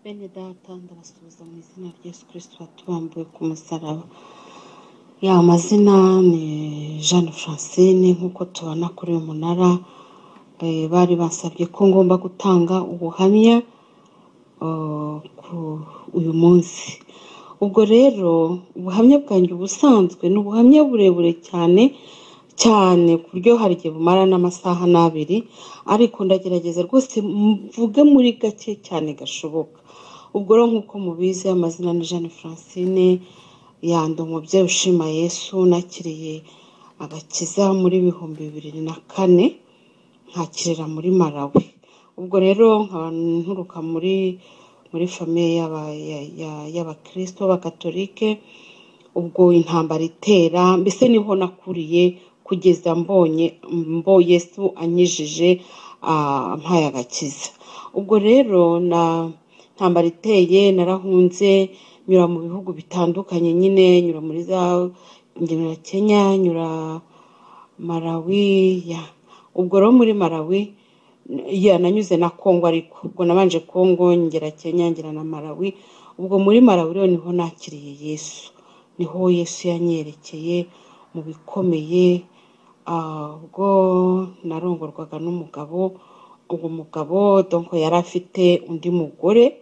bene data ndabasuhuza mu izina rya Yesu kirisito watubambuwe ku musaraba ya mazina ni jeanne francine nk'uko tubona kuri uyu munara Eh, bari basabye ko ngomba gutanga ubuhamya eh, ku uyu munsi ubwo rero ubuhamya bwanjye ubusanzwe ni ubuhamya burebure cyane cyane ku buryo hari igihe bumara n'amasaha n'abiri ariko ndagerageza rwose mvuge muri gake cyane gashoboka ubwo rero nk'uko mubizi amazina ni jeanne francine yanda umubyeyi ushima yesu nakiriye agakiza muri bihumbi bibiri na kane nkakirira muri Malawi ubwo rero nkaba nturuka muri muri famiye y'aba- ya- ya- y'abakristo b'abakatolike ubwo intambara itera mbese niho nakuriye kugeza mbonye mbo yesu anyijije ah, ampaye agakiza ubwo rero na intambara iteye narahunze nyura mu bihugu bitandukanye nyine nyura muri za nyura kenya nyura Malawi ya ubwo rero muri Malawi ya nanyuze na Kongo ariko ubwo nabanje Kongo ngera Kenya ngera na Malawi ubwo muri Malawi rero niho nakiriye Yesu niho Yesu yanyerekeye mu bikomeye ah, ubwo narongorwaga n'umugabo uwo mugabo donc yari afite undi mugore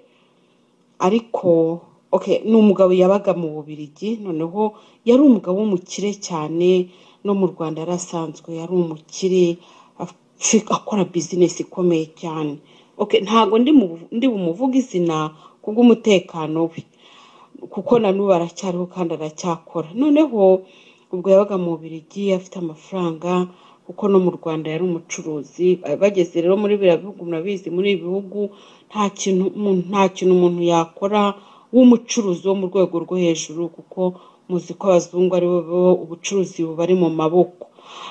ariko okay ni umugabo yabaga mu Bubiligi noneho yari umugabo w'umukire cyane no mu Rwanda yari asanzwe yari umukire afi- akora bizinesi ikomeye cyane okay ntago ndi mu- ndi bumuvuge izina kubw'umutekano we kuko na n'ubu aracyariho kandi aracyakora noneho ubwo yabaga mu Bubiligi afite amafaranga kuko no mu Rwanda yari umucuruzi Ba- bageze rero muri biriya bihugu murabizi muri ibi bihugu nta kintu umuntu- nta kintu umuntu yakora w'umucuruzi wo mu rwego rwo hejuru kuko muzi ko abazungu ari bo bo ubucuruzi bubari mu maboko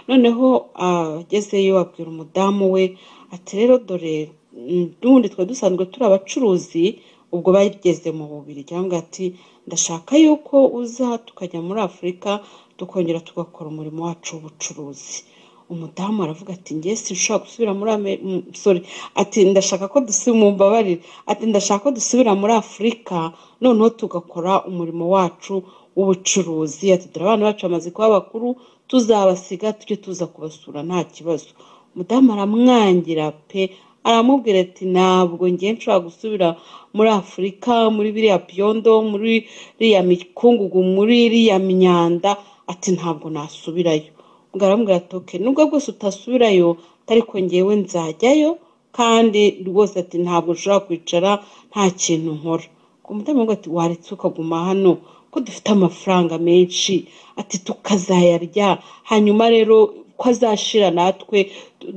noneho ah, agezeyo abwira umudamu we ati rero dore mm, n'ubundi twari dusanzwe turi abacuruzi ubwo bageze mu bubiri cyangwa ati ndashaka yuko uza tukajya muri afurika tukongera tugakora umurimo wacu w'ubucuruzi umudamu aravuga ati njye sinshobora gusubira muri Ame- mm, sorry ati ndashaka ko dusubira mumbabarire ati ndashaka ko dusubira muri afurika noneho tugakora umurimo wacu w'ubucuruzi ati dore abana bacu bamaze kuba bakuru tuzabasiga tujye tuza kubasura nta kibazo umudamu aramwangira pe aramubwira ati ntabwo ngiye nshobora gusubira muri afurika muri biriya byondo muri iriya mikungugu muri iriya myanda ati ntabwo nasubirayo ubwo aramubwira ati oke nubwo bwose utasubirayo ariko ngewe nzajyayo kandi rwose ati ntabwo nshobora kwicara nta kintu nkora ku mutima we ati waretse ukaguma hano ko dufite amafaranga menshi ati tukazayarya hanyuma rero ko azashira natwe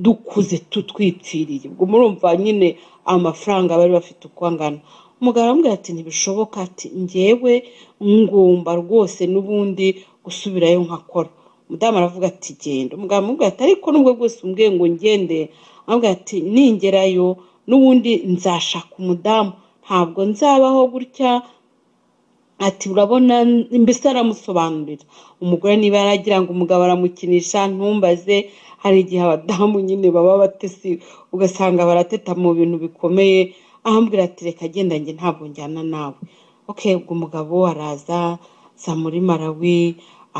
dukuze tutwipfiriye ubwo murumva nyine amafaranga bari bafite uko angana umugabo aramubwira ati ntibishoboka ati ngewe ngomba rwose n'ubundi gusubirayo nkakora umudamu aravuga ati genda umugabo aramubwira ati ariko nubwo bwose umbwiye ngo ngende aramubwira ati ningerayo n'ubundi nzashaka umudamu ntabwo nzabaho gutya ati urabona mbese aramusobanurira umugore niba yaragira ngo umugabo aramukinisha ntumbaze hari igihe abadamu nyine baba abatesi ugasanga barateta mu bintu bikomeye ahambwira ati reka genda njye ntabwo njyana nawe ok ubwo umugabo araza aza muri malawi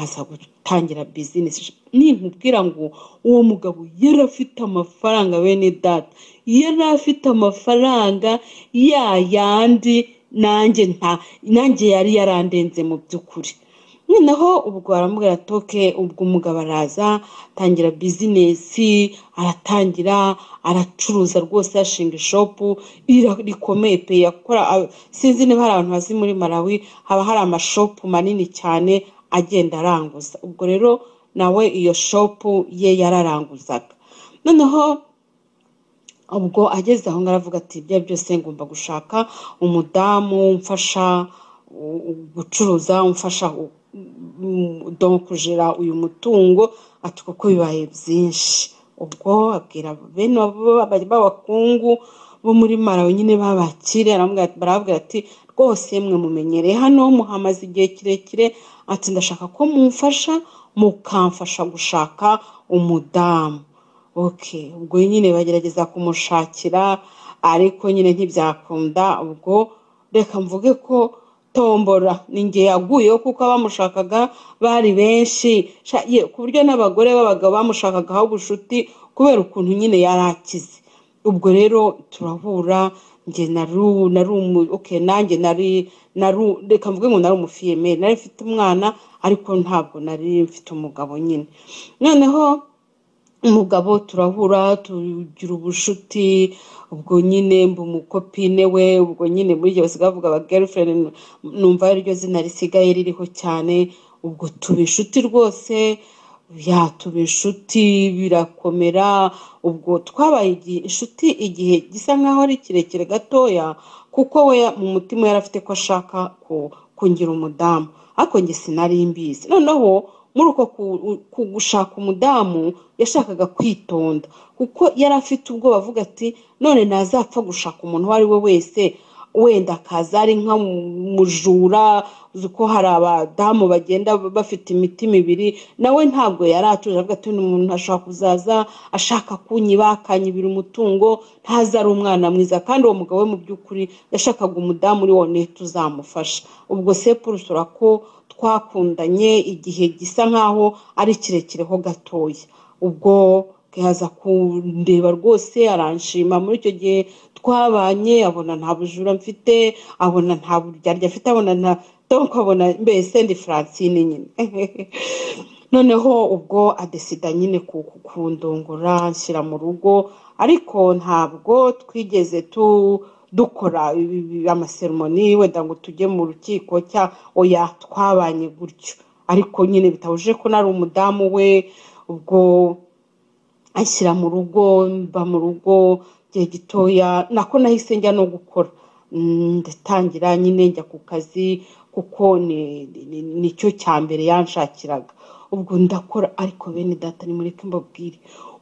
aza gutangira bizinesi ninkubwira ngo uwo mugabo yari afite amafaranga bene data yari afite amafaranga ya yandi nanjye nta nanjye yari yarandenze mu by'ukuri noneho ubwo aramubwira toke ubwo umugabo araza atangira bizinesi aratangira aracuruza rwose yashinga ishopu ira- rikomeye pe yakora a- sinzi niba hari abantu bazi muri malawi haba hari amashopu manini cyane agenda aranguza ubwo rero nawe iyo shopu ye yararanguzaga noneho ubwo ageze aho ngaho aravuga ati ibyo ari byo byose ngomba gushaka umudamu umfasha u- u- gucuruza umfasha u- u- donc kujera uyu mutungo ati kuko bibaye byinshi ubwo abwira bene abo baba- b'abakungu bo muri marawe nyine babakire aramubwira- barababwira ati rwose mwe mumenyereye hano muhamaze igihe kirekire ati ndashaka ko mumfasha mukamfasha gushaka umudamu okay ubwo nyine bagerageza kumushakira ariko nyine ntibyakunda ubwo reka mvuge ko tombora ni nge yaguyeho kuko abamushakaga bari benshi Sha- ye, ku buryo n'abagore b'abagabo bamushakagaho ubucuti kubera ukuntu nyine yari akize ubwo rero turahura nge nari nari umu- okay, nanjye nari nari reka mvuge ngo nari umufiyemeri nari mfite umwana ariko ntabwo nari mfite umugabo nyine noneho umugabo turahura tugira ubucuti ubwo nyine mba umukopine we ubwo nyine muri ibyo basigaye bavuga aba girlfriend numva ariryo zina risigaye ririho cyane ubwo tuba inshuti rwose ya tuba inshuti birakomera ubwo twabaye igi- inshuti igihe gisa nkaho ari kirekire gatoya kuko we mu mutima yari afite ko ashaka ku- kungira umudamu ariko njye sinari mbizi noneho muri uko ku- ku gushaka umudamu yashakaga kwitonda kuko yari afite ubwoba avuga ati none nazapfa gushaka umuntu uwo ari we wese wenda akaza ari nk'umujura uzi ko hari abadamu bagenda bafite imiti mibiri nawe ntabwo yari atuje avuga ati uyu muntu ashobora kuzaza ashaka kunyiba akanyibira umutungo ntaze ari umwana mwiza kandi uwo mugabo we mu by'ukuri yashakaga umudamu uri wone tuzamufasha ubwo se Paul usura ko twakundanye igihe gisa nkaho ari kirekireho gatoya ubwo yaza kundeba rwose aranshima muri icyo gihe twabanye abona nta bujura mfite abona nta buryarya afite abona nta donc abona mbese ndi francine nyine noneho ubwo adesida nyine ku- ku- kundongora anshyira mu rugo ariko ntabwo twigeze tu dukora ibi- ibi- amaseremoni wenda ngo tujye mu rukiko cya oya twabanye gutyo ariko nyine bitabujije ko nari umudamu we ubwo anshyira mu rugo mba mu rugo igihe gitoya nako nahise njya no gukora Mm, ndatangira nyine njya ku kazi kuko ni- ni- ni- nicyo cya mbere yanshakiraga ubwo ndakora ariko bene data nimureke mbabwire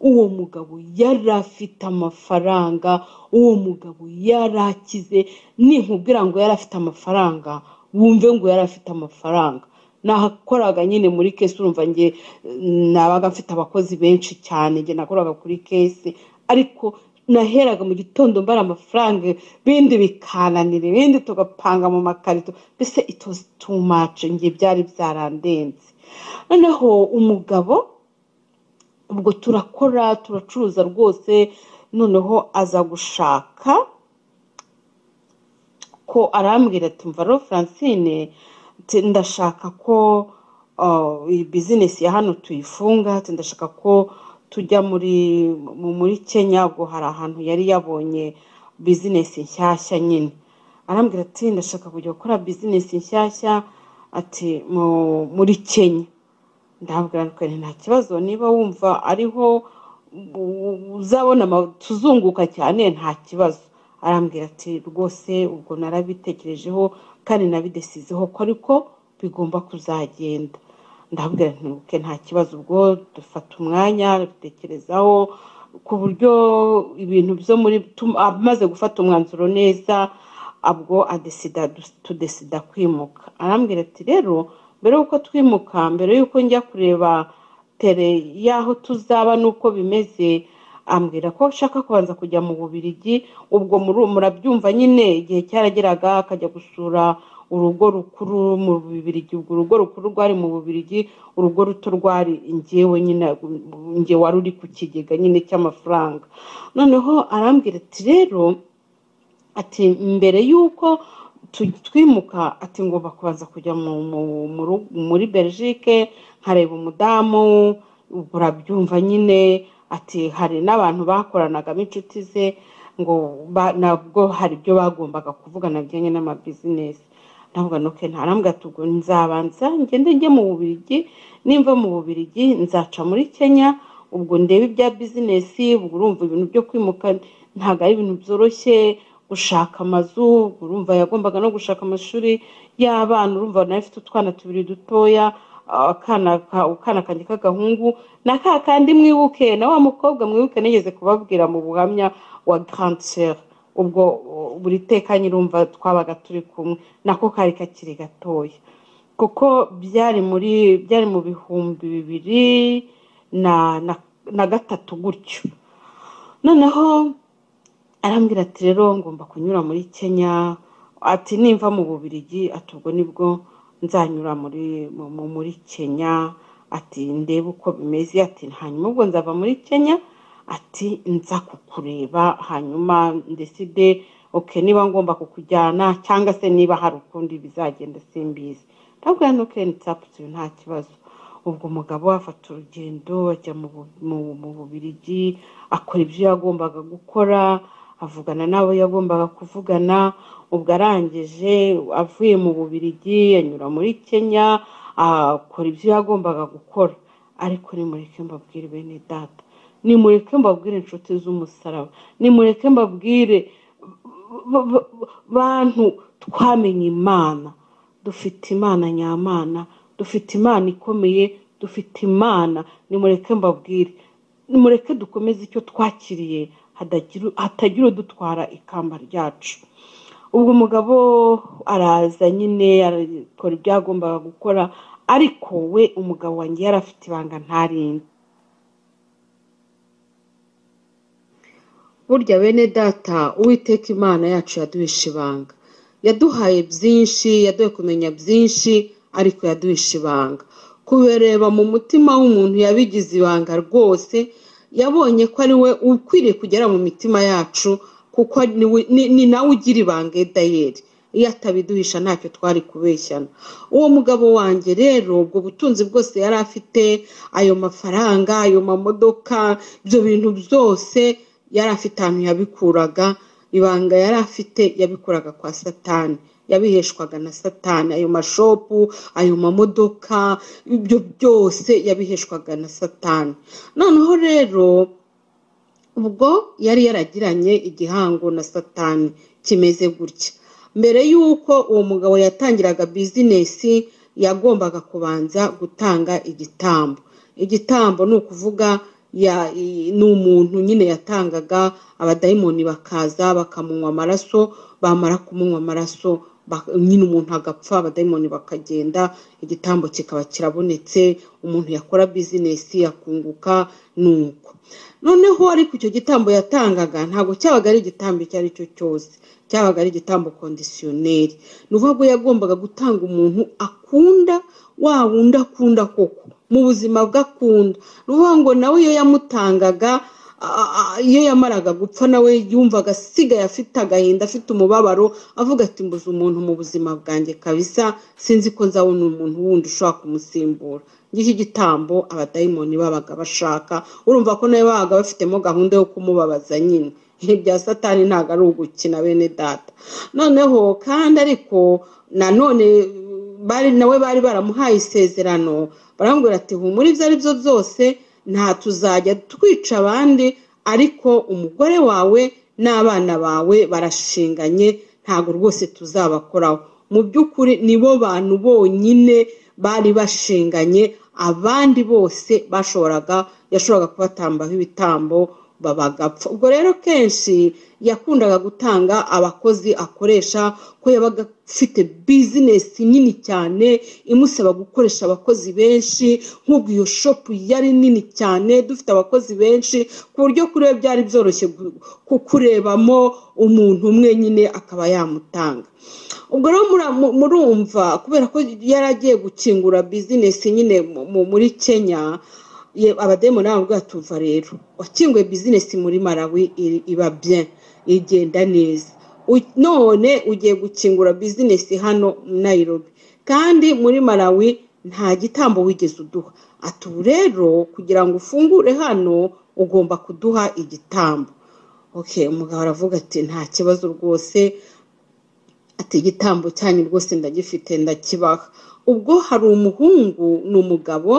uwo mugabo yari afite amafaranga uwo mugabo yari akize ninkubwira ngo yari afite amafaranga wumve ngo yari afite amafaranga nakoraga nyine muri kesi urumva nge mm, nabaga mfite abakozi benshi cyane nge nakoraga kuri kesi ariko naheraga mu gitondo mbara amafaranga ibindi bikananira ibindi tugapanga mu makarito mbese it was too much nge byari byarandenze noneho umugabo ubwo turakora turacuruza rwose noneho aza gushaka ko arambwira ati mva rero francine ati, ndashaka ko uh, iyi bizinesi ya hano tuyifunga ati, ndashaka ko tujya muri mu- muri kenya ubwo hari ahantu yari yabonye bizinesi nshyashya nyine arambwira ati ndashaka kujya gukora bizinesi nshyashya ati mu- muri kenya ndabwira ko nta kibazo niba wumva ariho u- uzabona ama- tuzunguka cyane nta kibazo arambwira ati rwose ubwo narabitekerejeho kandi nabidesizeho ko ariko bigomba kuzagenda ndabwira nti "Ok, nta kibazo ubwo dufata umwanya bitekerezaho ku buryo ibintu byo muri tum- amaze gufata umwanzuro neza ubwo adesida tudesida kwimuka arambwira ati rero mbere y'uko twimuka mbere y'uko njya kureba tere y'aho tuzaba n'uko bimeze ambwira ko ashaka kubanza kujya mu bubirigi ubwo muri murabyumva nyine igihe cyarageraga akajya gusura urugo rukuru mu bubirigi ubwo urugo rukuru rwari mu bubirigi urugo ruto rwari ingewe nyine nge wari uri ku kigega nyine cy'amafaranga noneho arambwira ati rero ati mbere y'uko tu- twimuka ati ngomba kubanza kujya mu- mu- mu ru- muri belgique nkareba umudamu ubwo urabyumva nyine ati hari n'abantu bakoranagamo inshuti ze ngo ba- nabwo hari ibyo bagombaga kuvugana bijyanye n'amabizinesi ndavuga noke ntarambwa tubwo nzabanza ngende njye mu bubirigi nimva mu bubirigi nzaca muri kenya ubwo ndebe ibya bizinesi ubwo urumva ibintu byo kwimuka ntabwo ari ibintu byoroshye gushaka amazu ubwo urumva yagombaga no gushaka amashuri y'abana urumva nawe afite utwana tubiri dutoya akana ka- akana kanjye k'agahungu na ka kandi mwibuke na wa mukobwa mwibuke nigeze kubabwira mu buhamya wa grande sœur ubwo uh, buri teka nyirumva twabaga turi kumwe nako kari kakiri gatoya kuko byari muri byari mu bihumbi bibiri na na, na gatatu gutyo noneho arambwira ati rero ngomba kunyura muri kenya ati nimva mu bubirigi ati ubwo nibwo nzanyura muri mu- muri kenya ati ndebe uko bimeze ati hanyuma ubwo nzava muri kenya ati nza kukureba hanyuma ndeside oke niba ngomba kukujyana cyangwa se niba hari ukundi bizagenda simbizi ndabwira nuke nitsaputu nta kibazo ubwo umugabo afata urugendo ajya mu bu- mu- mu bubirigi akora ibyo yagombaga gukora avugana n'abo yagombaga kuvugana ubwo arangije avuye mu bubirigi anyura muri kenya akora ibyo yagombaga gukora ariko nimureke mbabwire bene data nimureke mbabwire inshuti z'umusaraba nimureke mbabwire b- b- bantu twamenye imana dufite imana nyamana dufite imana ikomeye dufite imana nimureke mbabwire nimureke dukomeze icyo twakiriye hadagira- hatagira udutwara ikamba ryacu ubwo umugabo araza nyine arakora ibyo yagombaga gukora ariko we umugabo wanjye yari afite ibanga ntarinde burya bene data uwiteka imana yacu yaduhishe ibanga yaduhaye byinshi yaduhaye kumenya byinshi ariko yaduhishe ibanga kubireba mu mutima w'umuntu yabigize ibanga rwose yabonye ko ari we ukwiriye kugera mu mitima yacu kuko ni we- ni- ni nawe ugira ibanga edayeri iyo atabiduhisha ntacyo twari kubeshyana uwo mugabo wanjye rero ubwo butunzi bwose yari afite ayo mafaranga ayo mamodoka ibyo bintu byose yari afite ahantu yabikuraga ibanga yari afite yabikuraga kwa satani yabiheshwaga na satani ayo mashopu ayo mamodoka ibyo byose yabiheshwaga na satani noneho rero ubwo yari yaragiranye igihango na satani kimeze gutya mbere y'uko uwo mugabo yatangiraga bizinesi yagombaga kubanza gutanga igitambo igitambo ni ukuvuga ya- i- ni umuntu nyine yatangaga abadayimoni bakaza bakamunywa amaraso bamara kumunywa amaraso ba- nyine umuntu agapfa abadayimoni bakagenda igitambo kikaba kirabonetse umuntu yakora bizinesi akunguka ni uko noneho ariko icyo gitambo yatangaga ntabwo cyabaga ari igitambo icyo ari cyo cyose cyabaga ari igitambo kondisiyoneri ni ukuvuga ko yagombaga gutanga umuntu akunda wa wundi akunda koko mu buzima bwe akunda ni ukuvuga ngo nawe iyo yamutangaga a- a- iyo yamaraga gupfa nawe yumvaga asigaye afite agahinda afite umubabaro avuga ati mbuze umuntu mu buzima bwanjye kabisa sinzi ko nzabona umuntu wundi ushobora kumusimbura ngiki igitambo abadayimoni babaga bashaka urumva ko nawe babaga bafitemo gahunda yo kumubabaza nyine ibya satani ntabwo ari ugukina bene data noneho kandi ariko nanone bari nawe bari baramuhaye isezerano baramubwira ati humura ibyo ari byo byose nta tuzajya twica abandi ariko umugore wawe n'abana bawe barashinganye ntabwo rwose tuzabakoraho mu by'ukuri nibo bantu bonyine bari bashinganye abandi bose bashoboraga yashoboraga kubatambaho ibitambo babagapfa ubwo rero kenshi yakundaga gutanga abakozi akoresha ko yabaga afite bizinesi nini cyane imusaba gukoresha abakozi benshi nk'ubwo iyo shopu yari nini cyane dufite abakozi benshi ku buryo kuri we byari byoroshye gu- ku- kurebamo umuntu umwe nyine akaba yamutanga ubwo rero mura- mu- murumva kubera ko yari agiye gukingura bizinesi nyine mu- mu- muri kenya ye abadayimoni baramubwira ati umva rero wakinguye bizinesi muri marawi iri- iba bien igenda neza U- none ugiye gukingura bizinesi hano nayirobi kandi muri marawi nta gitambo wigeze uduha ati ubu rero kugira ngo ufungure hano ugomba kuduha igitambo okay umugabo aravuga ati nta kibazo rwose ati igitambo cyanyu rwose ndagifite ndakibaha ubwo hari umuhungu ni umugabo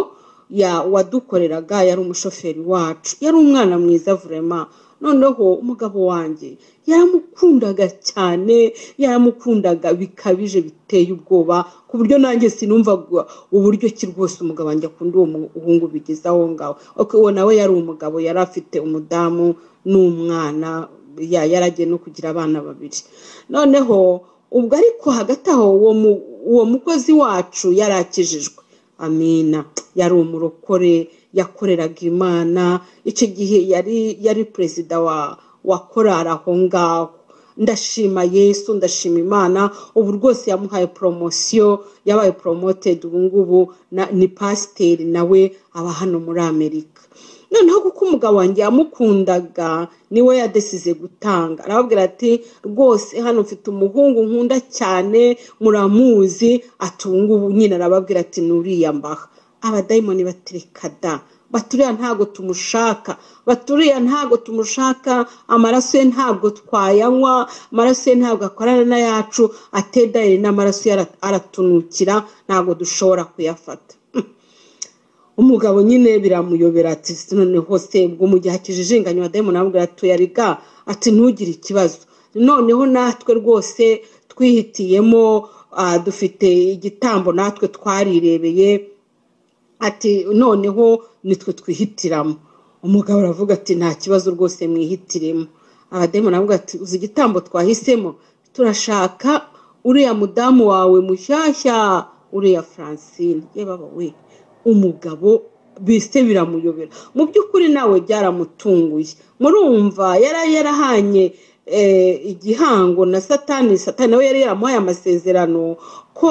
ya- wadukoreraga yari umushoferi wacu yari umwana mwiza vurema noneho umugabo wanjye yaramukundaga cyane yaramukundaga bikabije biteye ubwoba ku buryo nanjye sinumva uburyo ki rwose umugabo wanjye akunda uwo muhungu bigeze aho ngaho Ok, uwo nawe yari umugabo yari afite umudamu n'umwana ya- yari agiye no kugira abana babiri noneho ubwo ariko hagati aho uwo mu- uwo mukozi wacu yari akijijwe amina yari umurokore yakoreraga imana icyo gihe yari yari perezida wa wa korari aho ngaho ndashima yesu ndashima imana ubu rwose yamuhaye poromosiyo yabaye poromotedi ubu ngubu na- ni pasiteri nawe aba hano muri amerika noneho kuko umugabo wanjye yamukundaga niwe yadesize gutanga arababwira ati rwose hano mfite umuhungu nkunda cyane muramuzi ati ubu ngubu nyine arababwira ati nuriyambaha abadayimoni batereka da baturiya ntabwo tumushaka baturiya ntabwo tumushaka amaraso ye ntabwo twayanywa amaraso ye ntabwo akorana n'ayacu atedaye n'amaraso ye ara- aratunukira ntabwo dushobora kuyafata umugabo nyine biramuyobera ati noneho se ubwo mu gihe akijijinganya abadamu arambwira ati yariga ati ntugire ikibazo noneho natwe rwose twihitiyemo ah, dufite igitambo natwe twarirebeye ati noneho nitwe twihitiramo umugabo aravuga ati nta kibazo rwose mwihitiremo abadamu aravuga ati uzi igitambo twahisemo turashaka uriya mudamu wawe mushyashya uriya francine yebaba we umugabo bise biramuyobera mu by'ukuri nawe byaramutunguye murumva yari yarahanye eh, igihango na satani satani nawe yari yaramuhaye amasezerano ko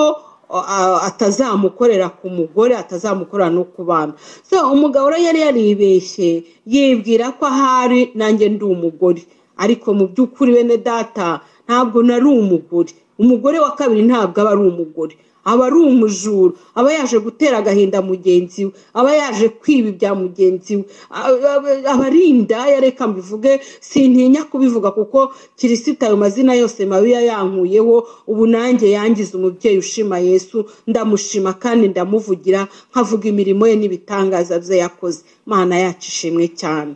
a- atazamukorera ku mugore atazamukorera no ku bana so umugabo rero yari yaribeshye yibwira ko ahari nanjye ndi umugore ariko mu by'ukuri bene data ntabwo nari umugore umugore wa kabiri ntabwo aba ari umugore aba ari umujura aba yaje gutera agahinda mugenzi we aba yaje kwiba ibya mugenzi we aba- aba- aba ari indaya reka mbivuge sintinya kubivuga kuko kirisita ayo mazina yose mabi yayankuyeho ubu nanjye yangize umubyeyi ushima yesu ndamushima kandi ndamuvugira nkavuga imirimo ye n'ibitangaza bye yakoze mana yacu ishimwe cyane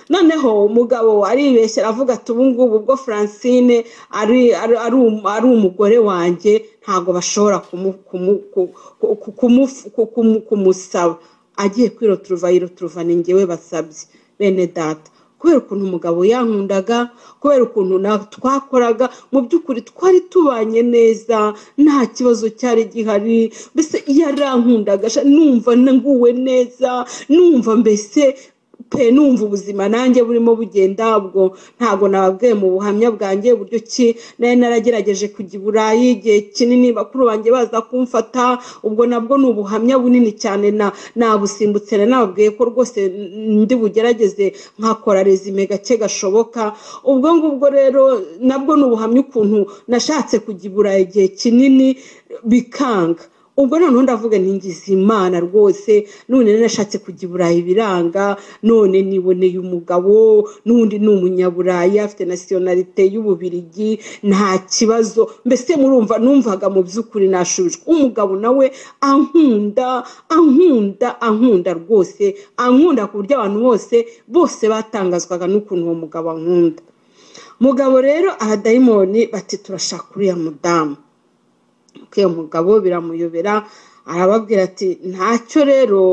noneho umugabo aribeshya aravuga ati ubu ngubu ubwo francine ari ari- ari um- ari umugore wanjye ntabwo bashobora kumu- kumu- ku- ku- kumu- ku- kumu- kumusaba agiye kwiroturuva yiroturuva ni njyewe basabye bene data kubera ukuntu umugabo yankundaga kubera ukuntu na twakoraga mu by'ukuri twari tubanye neza nta kibazo cyari gihari mbese yarankundaga sha, numva nguwe neza numva mbese pe numva ubuzima nanjye burimo bugenda ubwo ntabwo nababwiye mu buhamya bwanjye uburyo ki nari naragerageje kujya i burayi igihe kinini bakuru banjye baza kumfata ubwo nabwo ni ubuhamya bunini cyane na nabusimbutse rero nababwiye ko rwose ndi bugerageze nkakora rezime gake gashoboka ubwo ngubwo rero nabwo ni ubuhamya ukuntu nashatse kujya i burayi igihe kinini bikanga ubwo noneho ndavuga ntingize imana rwose none nashatse kujya i burayi biranga none niboneye umugabo n'undi ni umunyaburayi afite nasiyonarite y'ububirigi nta kibazo mbese murumva numvaga mu by'ukuri nashubijwe umugabo nawe ankunda ankunda ankunda rwose ankunda ku buryo abantu bose bose batangazwaga n'ukuntu uwo mugabo ankunda mugabo rero abadayimoni bati turashaka uriya mudamu uwo mugabo biramuyobera arababwira ati ntacyo rero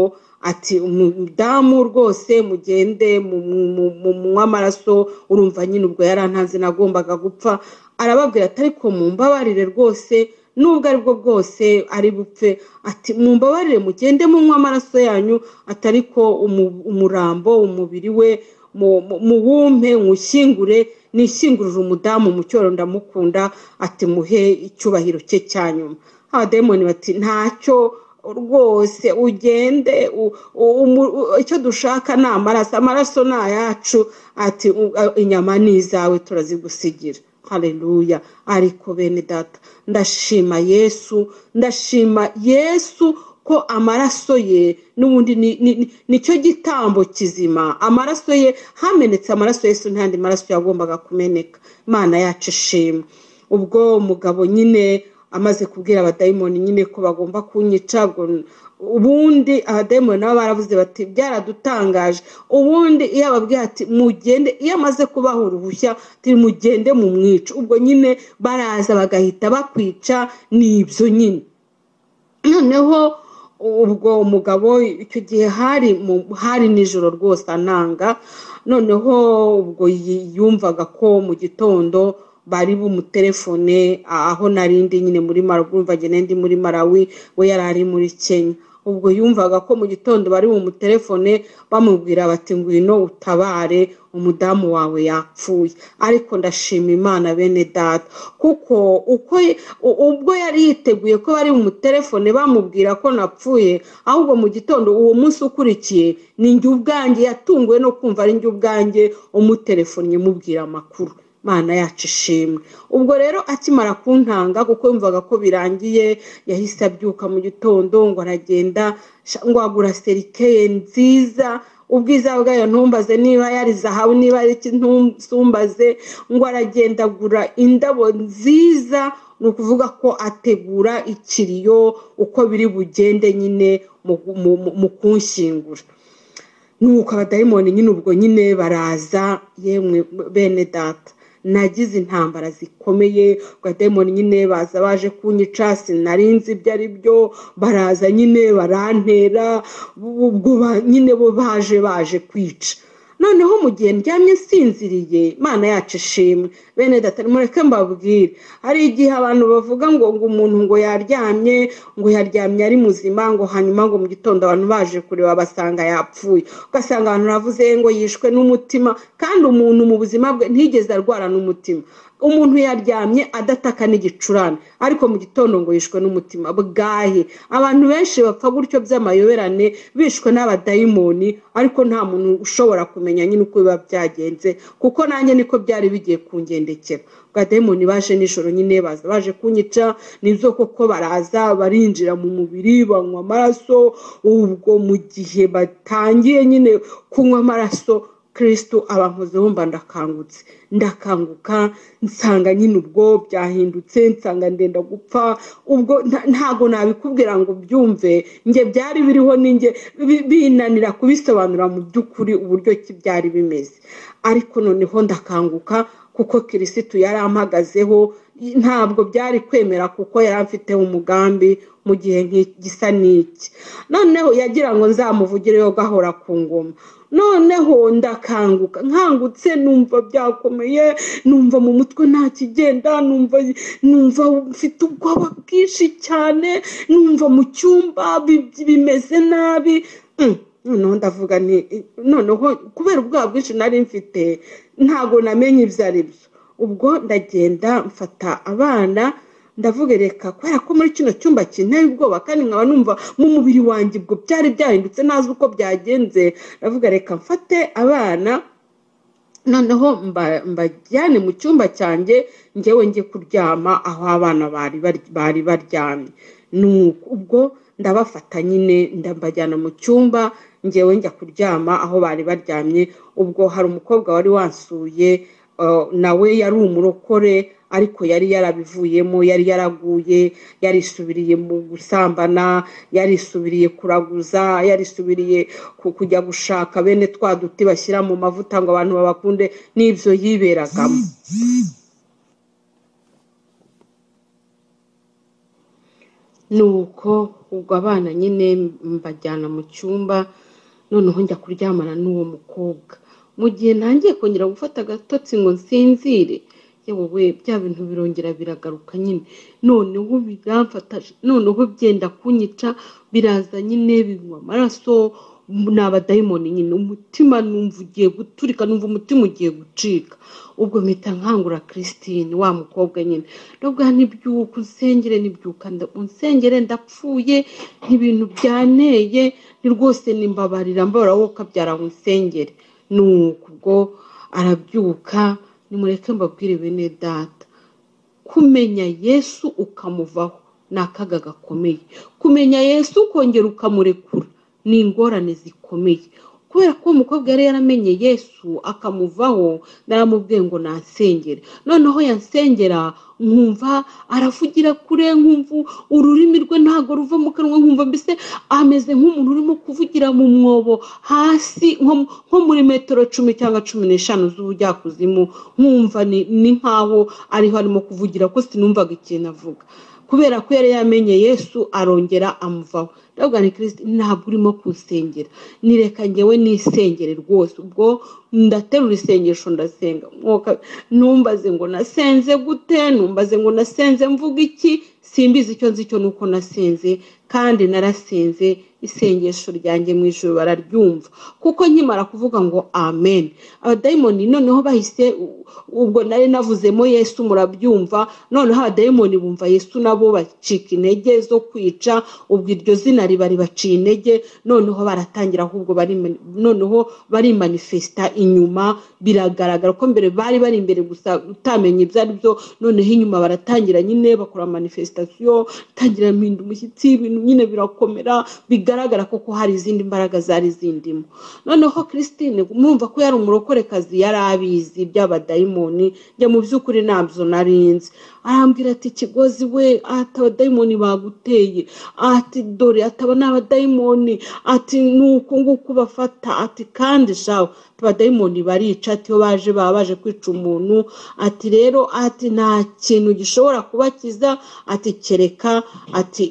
ati umudamu rwose mugende munywe amaraso urumva nyine ubwo yarantanze nagombaga gupfa arababwira ati ariko mumbabarire rwose nubwo ari bwo bwose ari bupfe ati mumbabarire mugende munywe amaraso yanyu ati ariko umu- umurambo umubiri we mu- mu- muwumpe nywushyingure nishyingurire umudamu mu cyoro ndamukunda ati muhe icyubahiro cye cya nyuma abadayimoni bati ntacyo rwose ugende u- u- umu- u- icyo dushaka ni amaraso amaraso ni ayacu ati u- a- inyama ni izawe turazigusigira haleluya ariko bene data ndashima yesu ndashima yesu ko amaraso ye n'ubundi ni- ni- ni- nicyo gitambo kizima amaraso ye hamenetse amaraso yesu ntandi maraso yagombaga kumeneka imana yacu ishimwe ubwo umugabo nyine amaze kubwira abadayimoni nyine ko bagomba kunyica ubwo ubundi abadayimoni nabo baravuze bati byaradutangaje ubundi iyo ababwiye ati mugende iyo amaze kubaha uruhushya ati mugende mu mwica ubwo nyine baraza bagahita bakwica ni ibyo nyine noneho ubwo umugabo icyo gihe hari mu- hari nijoro rwose ananga noneho ubwo yi- yumvaga ko mu gitondo bari bumutelefone aho narindi nyine muri marawi urumva njye nari ndi muri marawi we yari ari muri kenya ubwo yumvaga ko mu gitondo bari bumutelefone bamubwira bati ngwino utabare umudamu wawe yapfuye ariko ndashima imana bene data kuko uko ubwo yari yiteguye ko bari bumutelefone bamubwira ko napfuye ahubwo mu gitondo uwo munsi ukurikiye ni njye ubwanjye yatunguwe no kumva ari njye ubwanjye umutelefonnye mubwira amakuru mana yacu ishimwe ubwo rero akimara kuntanga kuko yumvaga ko birangiye yahise abyuka mu gitondo ngo aragenda ngo agura serikeye nziza ubwiza bwayo ntumbaze niba yari zahabu niba ari ntumbaze ngo aragenda agura indabo nziza ni ukuvuga ko ategura ikiriyo uko biri bugende nyine mu kunshyingura nuko abadayimoni nyine ubwo nyine baraza yemwe bene data nagize intambara zikomeye abadayimoni nyine baza baje kunyica sinarinzi ibyo ari byo baraza nyine barantera ubwo nyine bo baje baje kwica noneho mu gihe ndyamye nsinziriye imana yacu ishimwe bene data mureke mbabwire hari igihe abantu bavuga ngo ngo umuntu ngo yaryamye ngo yaryamye ari muzima ngo hanyuma ngo mu gitondo abantu baje kureba basanga yapfuye ugasanga abantu bavuze ngo yishwe n'umutima kandi umuntu mu buzima bwe ntigeze arwara n'umutima umuntu yaryamye adataka n'igicurane ariko mu gitondo ngo yishwe n'umutima bwahe abantu benshi bapfa gutyo by'amayoberane bishwe n'abadayimoni ariko nta muntu ushobora kumenya nyine uko biba byagenze kuko nanjye niko byari bigiye kungendekera abadayimoni baje nijoro nyine baza baje kunyica nibyo koko baraza barinjira mu mubiri banywa amaraso ubwo mu gihe batangiye nyine kunywa amaraso kirisitu abankoze bumva ndakangutse ndakanguka nsanga nyine ubwo byahindutse nsanga ndenda gupfa ubwo ntago nabikubwira ngo byumve njye byari biriho ninjye binanira kubisobanura mu by'ukuri uburyo ki byari bimeze ariko noneho ndakanguka kuko kirisitu yari ampagazeho ntabwo byari kwemera kuko yari afiteho umugambi mu gihe gisa n'iki noneho yagira ngo nzamuvugireho gahora ku ngoma noneho ndakanguka nkangutse numva byakomeye numva mu mutwe nta kigenda numva numva mfite ubwoba bwinshi cyane numva mu cyumba bimeze nabi noneho ndavuga ni noneho kubera ubwoba bwinshi nari mfite ntabwo namenye ibyo ari byo ubwo ndagenda mfata abana ndavuga reka kubera ko muri kino cyumba kinteye ubwoba kandi nkaba numva mu mubiri wanjye ubwo byari byahindutse ntazi uko byagenze ndavuga reka mfate abana noneho mbajyane mu cyumba cyanjye ngewe njye kuryama aho abana bari baryamye ubwo ndabafata nyine ndabajyana mu cyumba ngewe njya kuryama aho bari baryamye ubwo hari umukobwa wari wansuye nawe yari umurokore ariko yari yarabivuyemo yari yaraguye yarisubiriye mu gusambana yarisubiriye kuraguza yarisubiriye kujya gushaka bene twa duti bashyira mu mavuta ngo abantu babakunde n'ibyo yiberagamo ni uko ubwo abana nyine mbajyana mu cyumba noneho njya kuryamana n'uwo mukobwa mu gihe ntangiye kongera gufata agatotsi ngo nsinzire yewe bya bintu birongera biragaruka nyine noneho biramfataje noneho byenda kunyica biraza nyine binywa amaraso ni abadayimoni nyine umutima numva ugiye guturika numva umutima ugiye gucika ubwo mpita nkangura christine wa mukobwa nyine nubwo ntibyuka unsengere ntibyuka unsengere ndapfuye ibintu byanteye ni rwose nimbabarira mbarura wowe ukabyara unsengere ni ubwo arabyuka nimureke mbabwire bene data kumenya yesu ukamuvaho ni akaga gakomeye kumenya yesu ukongera ukamurekura ni ingorane zikomeye kubera ko uwo mukobwa yari yaramenye yesu akamuvaho naramubwiye ngo nansengere noneho yansengera nkumva aravugira kure nkumva ururimi rwe ntabwo ruva mu kanwa nkumva mbese ameze nk'umuntu urimo kuvugira mu mwobo hasi nko muri metero cumi cyangwa cumi n'eshanu z'ubujyakuzimu nkumva ni nkaho ariho arimo kuvugira ko sinumvaga ikintu avuga kubera ko yari yamenye yesu arongera amuvaho ntabwo ni kirisiti ntabwo urimo kusengera nireka ngewe n'isengere rwose ubwo ndaterura isengesho ndasenga numbaze ngo nasenze gute numbaze ngo nasenze mvuga iki simbizi icyo nzi cyo nuko nasenze kandi narasenze isengesho ryanjye mu ijoro bararyumva kuko nkimara kuvuga ngo amen abadayimoni noneho bahise ubwo nari navuzemo yesu murabyumva noneho abadayimoni bumva yesu nabo bacika intege zo kwica ubwo iryo zina riba ribaciye intege noneho baratangira ahubwo noneho barimanifesita inyuma biragaragara ko mbere bari bari imbere gusa utamenya ibyo ari byo noneho inyuma baratangira nyine bakora manifesitasiyo itangira impinda umushyitsi ibintu nyine birakomera bigaragara ko hari izindi mbaraga zari zindimo noneho christine mwumva ko yari umurokorekazi yari abizi by'abadayimoni njya mu by'ukuri ntabyo narinzi arambwira ati kigozi we ati abadayimoni baguteye ati dore ataba n'abadayimoni ati ni uku nguku bafata ati kandi shawe abadayimoni barica ati iyo baje baba baje kwica umuntu ati rero ati nta kintu gishobora kubakiza ati kereka ati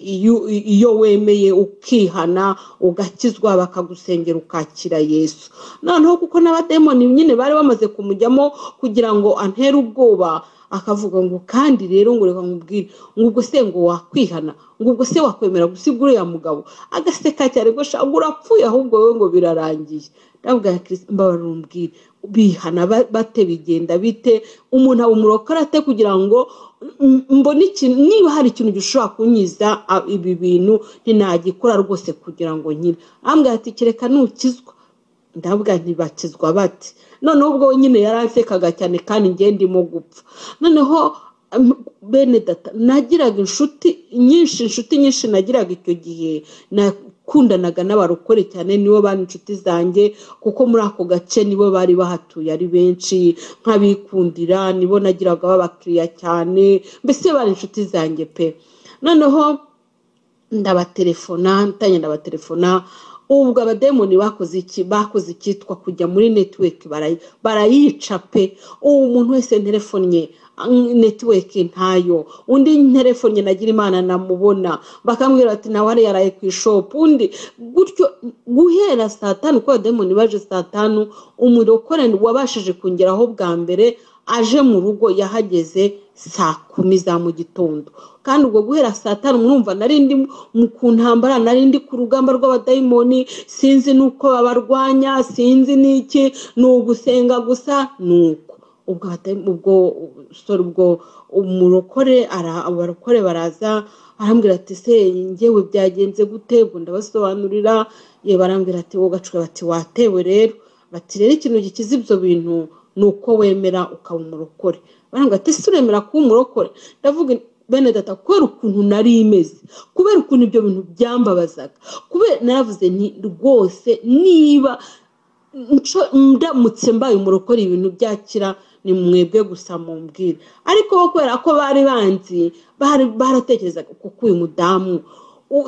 iyo wemeye ukihana ugakizwa bakagusengera ukakira yesu noneho kuko n'abadayimoni nyine bari bamaze kumujyamo kugira ngo antere ubwoba akavuga ngo kandi rero ngo reka nkubwire ngo ubwo se ngo wakwihana ngo ubwo se wakwemera gusiga uriya mugabo agaseka cyane ngo shanga urapfuye ahubwo wowe ngo birarangiye ndavuga ya kirisita mbabara umbwire bihana bate bigenda bite umuntu aba umurokora ate kugira ngo mbone ikintu niba hari ikintu gishobora kunyiza ibi bintu ntinagikora rwose kugira ngo nyine ahambwira ati kereka nukizwa ndavuga ntibakizwa bate noneho ubwo nyine yari asekaga cyane kandi ngiye ndimo gupfa noneho bene data nagiraga inshuti nyinshi inshuti nyinshi nagiraga icyo gihe nakundanaga n'abarokore cyane nibo bari inshuti zanjye kuko muri ako gace nibo bari bahatuye ari benshi nk'abikundira nibo nagiraga babakiriya cyane mbese bari inshuti zanjye pe noneho ndabaterefona ntange ndabaterefona ubwo abademoni bakoze iki bakoze icyitwa kujya muri netiweki barayica pe ubu umuntu wese telefoni netiweki ntayo undi telefoni nagira imana namubona bakambwira bati nawe ariyo yaraye ku ishopu undi gutyo guhera saa tanu kuko abademoni baje saa tanu umurokore wabashije kongeraho bwa mbere aje mu rugo yahageze saa kumi za mu gitondo kandi ubwo guhera saa tanu mwumva nari ndi ku ntambara nari ndi ku rugamba rw'abadayimoni sinzi n'uko babarwanya sinzi n'iki ni ugusenga gusa ni uko ubwo sore ubwo umurokore abarokore baraza arambwira ati se ngewe byagenze gute ubwo ndabasobanurira ye barambwira ati wowe gacuwe bati watewe rero bati rero ikintu gikiza ibyo bintu ni uko wemera ukaba umurokore barambwira ati si uremera kuba umurokore ndavuga bene data kubera ukuntu nari imeze kubera ukuntu ibyo bintu byambabazaga kubera naravuze nti rwose niba ndamutse mbaye umurokore ibintu byakira ni mwebwe gusa mumbwire ariko kubera ko bari banzi baratekerezaga kuko uyu mudamu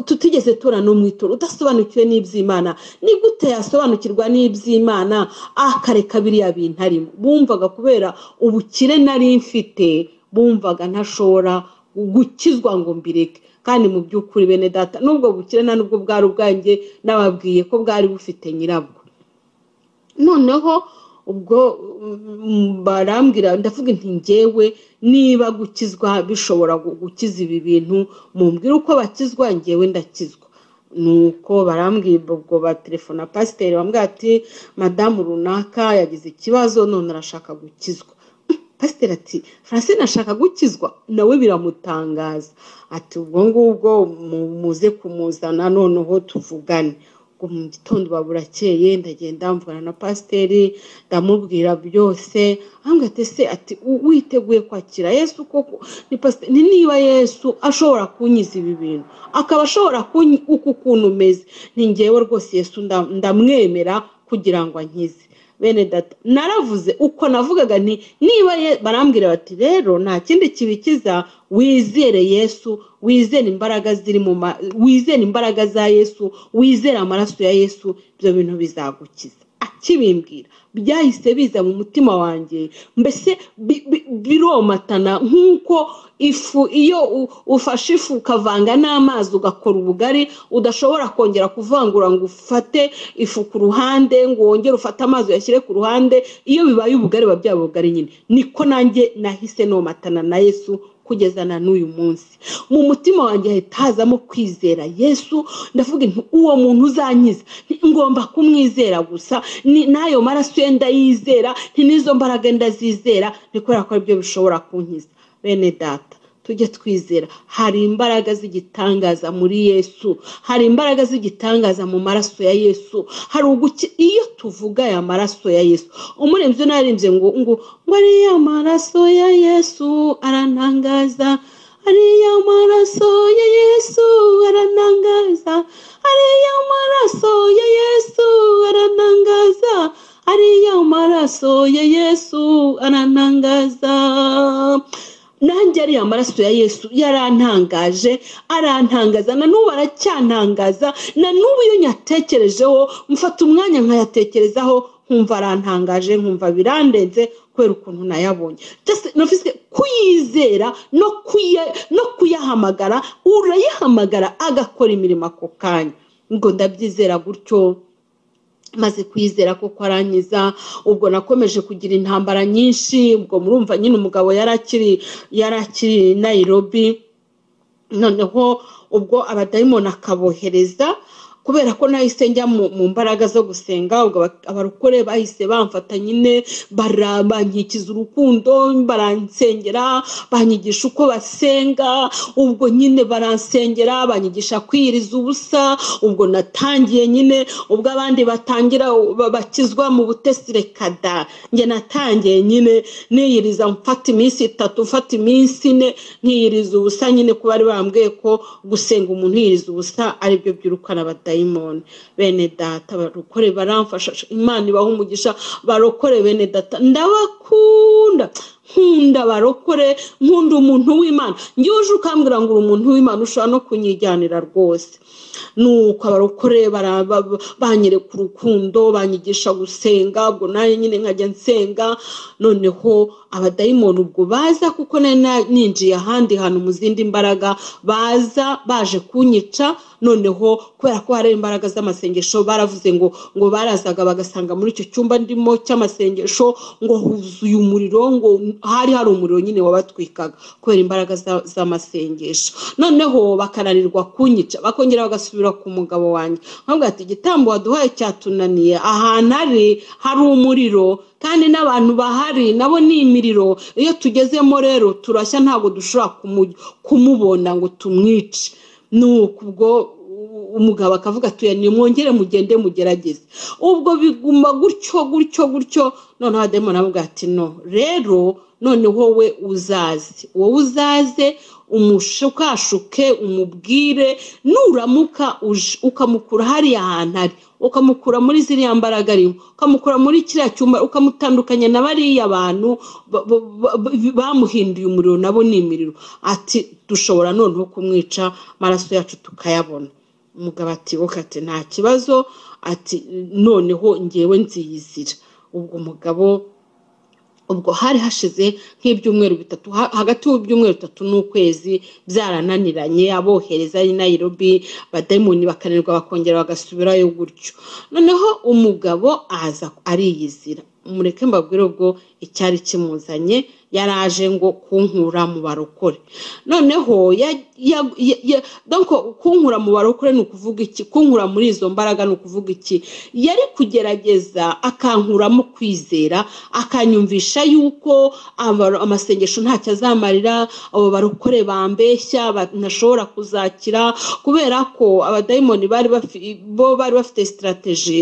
tutigeze tora n'umwitura udasobanukiwe n'iby'imana ni gute yasobanukirwa n'iby'imana akareka biriya bintu arimo bumvaga kubera ubukire nari mfite bumvaga ntashobora gukizwa ngo mbireke kandi mu by'ukuri bene data n'ubwo bukire nta n'ubwo bwari ubwanjye nababwiye ko bwari bufite nyirabwo noneho ubwo barambwira ndavuga inti ngewe niba gukizwa bishobora gukiza ibi bintu mumbwire uko bakizwa ngewe ndakizwa nuko barambwira ubwo batelefona pasiteri bambwira ati madamu runaka yagize ikibazo none arashaka gukizwa pasiteri ati francine ashaka gukizwa nawe biramutangaza ati ubwo ngubwo muze kumuzana noneho tuvugane mu gitondo baburakeye ndagenda mvugana na pasiteri ndamubwira byose ahambwa se ati witeguye kwakira yesu koko ni pasiteri niba yesu ashobora kunyiza ibi bintu akaba ashobora uku ukuntu umeze ni ngewe rwose yesu ndamwemera kugira ngo ankize bene data naravuze uko navugaga nti niba barambwira bati rero nta kindi kibikiza wizere yesu wizere imbaraga ziri mu wizere imbaraga za yesu wizere amaraso ya yesu ibyo bintu bizagukiza akibimbwira byahise biza mu mutima wanjye mbese biromatana nk'uko ifu iyo ufashe ifu ukavanga n'amazi ugakora ubugari udashobora kongera kuvangura ngo ufate ifu ku ruhande ngo wongere ufate amazi uyashyire ku ruhande iyo bibaye ubugari biba byaba ubugari nyine niko nanjye nahise nomatana na yesu kugeza na n'uyu munsi mu mutima wanjye hahita hazamo kwizera yesu ndavuga nti uwo muntu uzankiza ngomba kumwizera gusa ni- n'ayo maraso ye ndayizera nti n'izo mbaraga ndazizera ni kubera ko aribyo bishobora kunkiza bene data tujye twizera hari imbaraga z'igitangaza muri yesu hari imbaraga z'igitangaza mu maraso ya yesu hari uguki iyo tuvuga aya maraso ya yesu umuremyi narembye ngo ngo ngo ariya maraso ya yesu arantangaza ariya maraso ya yesu arantangaza ariya maraso ya yesu arantangaza ariya maraso ya yesu arantangaza nanjye ariya maraso ya yesu yarantangaje arantangaza na n'ubu aracyantangaza na n'ubu iyo nyatekerejeho mfata umwanya nkayatekerezaho nkumva arantangaje nkumva birandenze kubera ukuntu nayabonye Just numvise kuyizera no kuya- no kuyahamagara urayahamagara agakora imirimo ako kanya ngo ndabyizera gutyo maze kwizera ko arangiza ubwo nakomeje kugira intambara nyinshi ubwo murumva nyine umugabo yari akiri yari akiri nayirobi noneho ubwo abadayimoni akabohereza kubera ko nahise njya mu mu mbaraga zo gusenga ubwo aba- abarokore bahise bamfata nyine bara- bankikiza urukundo baransengera banyigisha uko basenga ubwo nyine baransengera banyigisha kwiyiriza ubusa ubwo natangiye nyine ubwo abandi batangira ba- bakizwa mu butesi reka da njye natangiye nyine niyiriza mfata iminsi itatu mfata iminsi ine nkiyiriza ubusa nyine kuba bari bambwiye ko gusenga umuntu yiyiriza ubusa aribyo byirukana abadayimoni bene data barokore baramfasha imana ibaha umugisha barokore bene data ndabakunda nkunda barokore nkunda umuntu w'imana njyewe uje ukambwira ngo uri umuntu w'imana ushobora no kunyijyanira rwose nuko abarokore bara- ba- ba- banyereka urukundo banyigisha gusenga ubwo nanjye nyine nkajya nsenga noneho abadayimoni ubwo baza kuko nari na- ninjiye ahandi hantu mu zindi mbaraga baza baje kunyica noneho kubera ko hari imbaraga z'amasengesho baravuze ngo ngo barazaga bagasanga muri icyo cyumba ndimo cy'amasengesho ngo huzuye umuriro ngo hari hari umuriro nyine wabatwikaga kubera imbaraga za- z'amasengesho noneho bakananirwa kunyica bakongera bagasubira ku mugabo wanjye nkavuga ati igitambo waduhaye cyatunaniye ahantu ari hari umuriro kandi n'abantu bahari nabo ni imiriro iyo tugezemo rero turashya ntabwo dushobora kumu- kumubona ngo tumwice nuko ubwo u- umugabo akavuga ati "Oya, nimwongere mugende mugerageze ubwo biguma gutyo gutyo gutyo noneho adayimoni avuga ati no rero noneho we uzaze wowe uzaze umushukashuke umubwire nuramuka uje ukamukura hariya hantu ari ukamukura muri ziriya mbaraga arimo ukamukura muri kiriya cyumba ukamutandukanya na bariya bantu ba- ba- ba- bamuhinduye umuriro nabo ni imiriro ati dushobora noneho kumwica amaraso yacu tukayabona umugabo ati wowe ati nta kibazo ati noneho ngewe nziyizira ubwo umugabo ubwo hari hashize nk'ibyumweru bitatu ha- hagati y'ibyumweru bitatu n'ukwezi byarananiranye abohereza i nayirobi badayimoni bakananirwa bakongera bagasubirayo gutyo noneho umugabo aza ariyizira mureke mbabwire ubwo icyari kimuzanye yaraje ngo kunkura mu barokore noneho ya- ya- ya- ya- donc kunkura mu barokore ni ukuvuga iki kunkura muri izo mbaraga ni ukuvuga iki yari kugerageza akankuramo kwizera akanyumvisha yuko aba- amasengesho ntacyo azamarira abo barokore bambeshya ba- ntashobora kuzakira kubera ko abadayimoni bari bafi- bo bari bafite sitarateji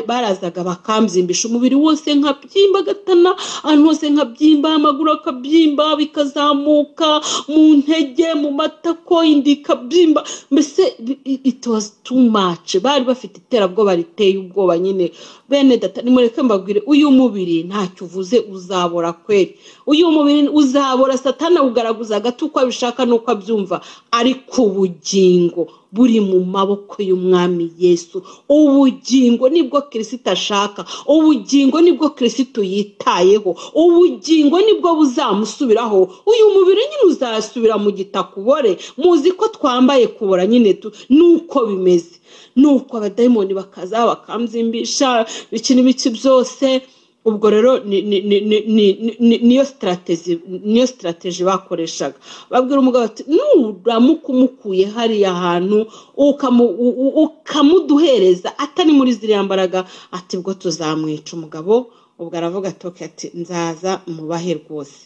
barazaga bakambyimba umubiri wose nkabyimba agatana ahantu hose nkabyimba amaguru akabyimba bikazamuka mu ntege mu matako inda ikabyimba mbese i- it was too much bari bafite iterabwoba riteye ubwoba nyine bene data nimureke mbabwire uyu mubiri ntacyo uvuze uzabora kweri uyu mubiri uzabora satana awugaragaza gato uko abishaka n'uko abyumva ariko ubugingo buri mu maboko y'umwami yesu ubugingo nibwo kirisito ashaka ubugingo nibwo kirisito yitayeho ubugingo nibwo buzamusubiraho uyu mubiri nyine uzasubira mu gitaka ubore muzi ko twambaye kubora nyine tu- nuko bimeze nuko abadayimoni bakaza bakamzimbisha ibiki n'ibiki byose ubwo rero niyo sitarategi niyo sitarategi bakoreshaga babwira umugabo ati nuramuka umukuye hariya hantu ukamuduhereza atari muri ziriya mbaraga ati bwo tuzamwica umugabo ubwo aravuga ati nzaza mubahe rwose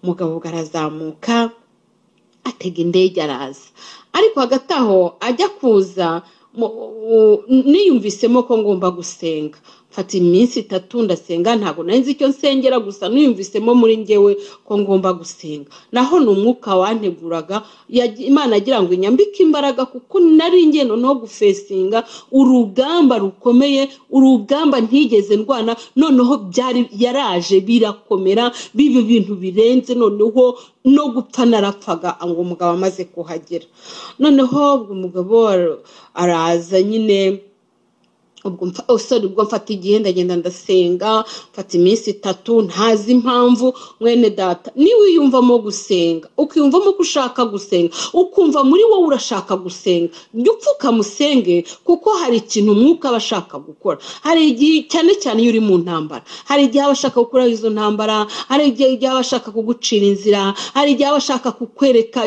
umugabo ubwo arazamuka atega indege araza ariko hagati aho ajya kuza niyumvisemo ko ngomba gusenga mfata iminsi itatu ndasenga ntabwo nzi icyo nsengera gusa niyumvisemo muri ngewe ko ngomba gusenga naho ni umwuka wanteguraga imana agira ngo inyambike imbaraga kuko nari ingendo no gufesinga urugamba rukomeye urugamba ntigeze ndwana noneho byari yaraje birakomera biba ibintu birenze noneho no gupfa narapfaga ngo umugabo amaze kuhagera noneho umugabo araza nyine ubwo mfata igihe ndagenda ndasenga mfata iminsi itatu ntazi impamvu mwene data niba wiyumvamo gusenga ukiyumvamo ko ushaka gusenga ukumva muri wowe urashaka gusenga jya upfukamusenge kuko hari ikintu umwuka aba ashaka gukora hari igihe cyane cyane iyo uri mu ntambara hari igihe aba ashaka gukora izo ntambara hari igihe aba ashaka kugucira inzira hari igihe aba ashaka kukwereka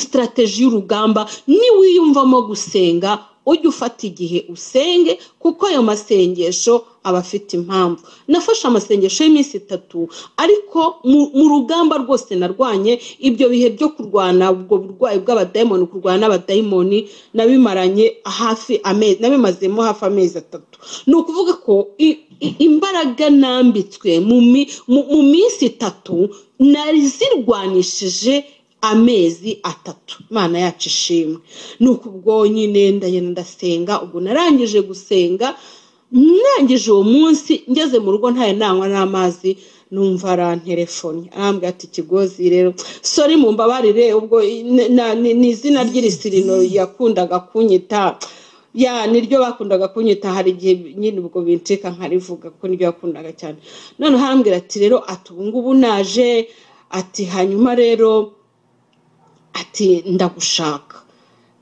sitarategi y'urugamba niwiyumvamo gusenga ujye ufata igihe usenge kuko ayo masengesho aba afite impamvu nafashe amasengesho y'iminsi itatu ariko mu rugamba rwose narwanye ibyo bihe byo kurwana ubwo burwayi bw'abadayimoni kurwana n'abadayimoni nabimaranye hafi amezi nabimazemo hafi amezi atatu ni ukuvuga ko imbaraga nambitswe mu minsi itatu nari zirwanishije amezi atatu imana yacu ishimwe ni uko ubwo nyine ndagenda ndasenga ubwo narangije gusenga narangije uwo munsi ngeze mu rugo ntayo nanywa n'amazi numva arantelefoni arambwira ati ikigozi rero sori mu mbabarire ubwo ni izina ry'irisirino yakundaga kunyita ya niryo bakundaga kunyita hari igihe nyine ubwo bincika nkarivuga ko niryo yakundaga cyane noneho arambwira ati rero ati ubu ngubu naje ati hanyuma rero ati ndagushaka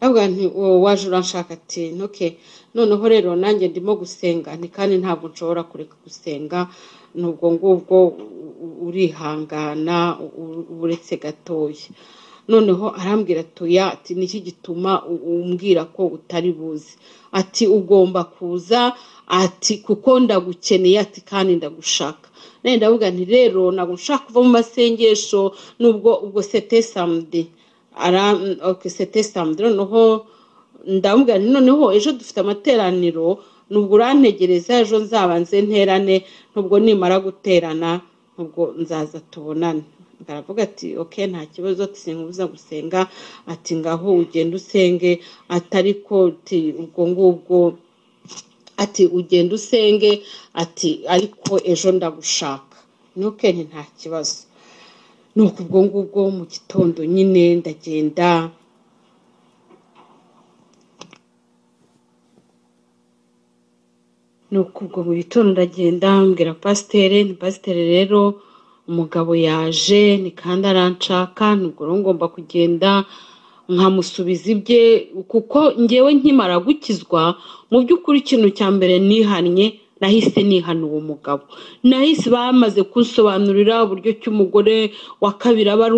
ntabwo waje uranshaka ati ntuke noneho rero nanjye ndimo gusenga ni kandi ntabwo nshobora kureka gusenga n'ubwo ngubwo urihangana uretse gatoya noneho arambwira atuya ati niki gituma umbwira ko utari buze ati ugomba kuza ati kuko ndagukeneye ati kandi ndagushaka nenda ndavuga nti rero ntabwo nshaka kuva mu masengesho n'ubwo ubwo sete samudi sete samudi noneho ndavuga nti noneho ejo dufite amateraniro nubwo urantegereza ejo nzabanze nterane nubwo nimara guterana nubwo nzaza tubonane aravuga ati oke nta kibazo ubuza gusenga ati ngaho ugenda usenge atari ko ubwo ngubwo ati ugenda usenge ati ariko ejo ndagushaka ntuke ni nta kibazo ni ubwo ngubwo mu gitondo nyine ndagenda ni ubwo mu gitondo ndagenda mbwira pasiteri ni pasiteri rero umugabo yaje ni kandi aranshaka nubwo ngomba kugenda nkamusubiza ibye kuko ngewe nkimara gukizwa mu by'ukuri ikintu cya mbere nihannye nahise nihana uwo mugabo nahise bamaze kunsobanurira uburyo ki umugore wa kabiri aba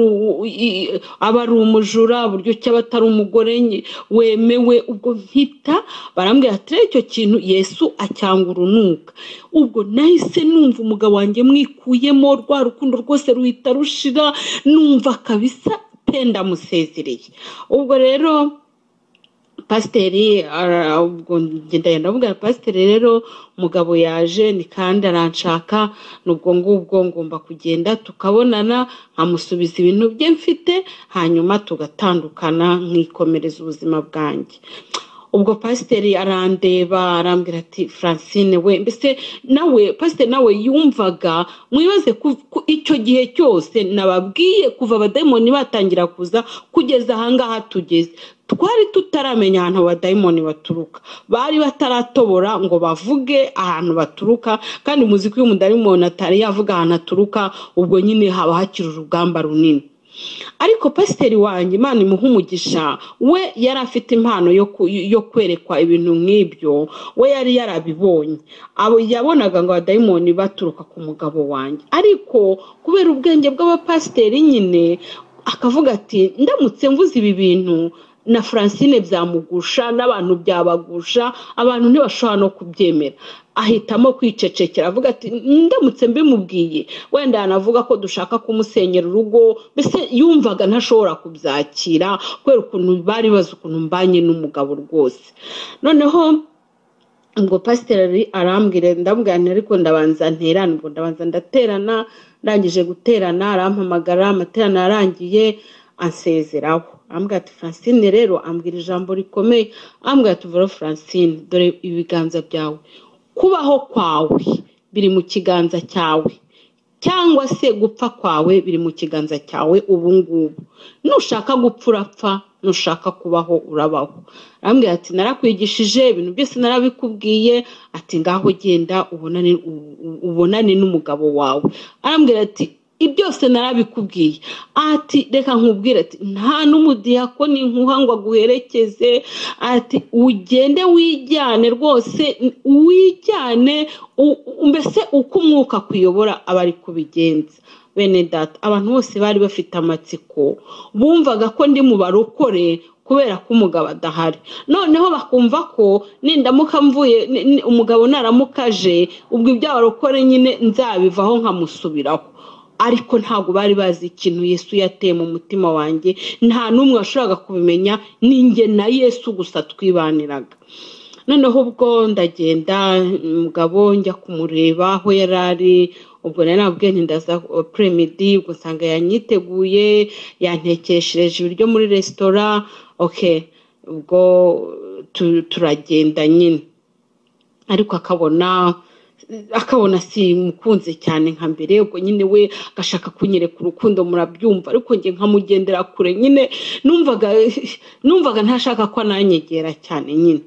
ari umujura uburyo ki aba atari umugore wemewe ubwo mpita barambwira ati rero icyo kintu yesu acyanga urunuka ubwo nahise numva umugabo wanjye mwikuyemo rwa rukundo rwose ruhita rushira numva kabisa pe ndamusezereye ubwo rero pasiteri ndagenda ndavuga pasiteri rero umugabo yaje ni kandi aranshaka n'ubwo ngubwo ngomba kugenda tukabonana nkamusubiza ibintu bye mfite hanyuma tugatandukana nkikomereza ubuzima bwanjye ubwo pasiteri arandeba arambwira ati francine we mbese nawe pasiteri nawe yumvaga mwibaze icyo gihe cyose nababwiye kuva abadayimoni batangira kuza kugeza ahangaha tugeze twari tutaramenya ahantu abadayimoni baturuka bari bataratobora ngo bavuge ahantu baturuka kandi muzi ko iyo umudayimoni atari yavuga ahantu aturuka ubwo nyine haba hakiri urugamba runini ariko pasiteri wanjye imana imuha umugisha we yari afite impano yo ku- yo kwerekwa ibintu nk'ibyo we yari yarabibonye abo yabonaga ngo abadayimoni baturuka ku mugabo wanjye ariko kubera ubwenge bw'abapasiteri nyine akavuga ati ndamutse mvuze ibi bintu na francine byamugusha n'abantu byabagusha abantu ntibashobora no kubyemera ahitamo kwicecekera avuga ati ndamutse mbimubwiye wenda yanavuga ko dushaka kumusenyera urugo mbese yumvaga ntashobora kubyakira kubera ukuntu bari bazi ukuntu mbanye n'umugabo rwose noneho ubwo pasiteri ari- arambwira ndamubwira nti ariko ndabanza nterane ubwo ndabanza ndaterana ndangije guterana arampamagara amaterana yarangiye ansezeraho arambwira ati francine rero ambwira ijambo rikomeye arambwira ati vero francine dore ibiganza byawe kubaho kwawe biri mu kiganza cyawe cyangwa se gupfa kwawe biri mu kiganza cyawe ubu ngubu nushaka gupfa urapfa nushaka kubaho urabaho arambwira ati narakwigishije ibintu byose narabikubwiye ati ngaho genda ubonane u- u- ubonane n'umugabo wawe arambwira ati "Ibi byose narabikubwiye ati reka nkubwire ati nta n'umudiyakoni nkuha ngo aguherekeze ati ugende wijyane rwose wijyane u- u- mbese uko umwuka akuyobora aba ari kubigenza bene data abantu bose bari bafite amatsiko bumvaga ko ndi mu barokore kubera ko umugabo adahari noneho bakumva ko nindamuka mvuye ni- ni- umugabo naramuka aje ubwo iby'abarokore nyine nzabivaho nkamusubiraho ariko ntabwo bari bazi ikintu yesu yateye mu mutima wanjye nta n'umwe washoboraga kubimenya ninjye na yesu gusa twibaniraga noneho ubwo ndagenda umugabo njya kumureba aho yari ari ubwo nari nabwiye nti ndaza premidi ubwo nsanga yanyiteguye yantekeshereje ibiryo muri resitora ok ubwo tu- turagenda nyine ariko akabona akabona simukunze cyane nka mbere ubwo nyine we agashaka kunyereka urukundo murabyumva ariko njye nkamugendera kure nyine numvaga numvaga ntashaka ko ananyegera cyane nyine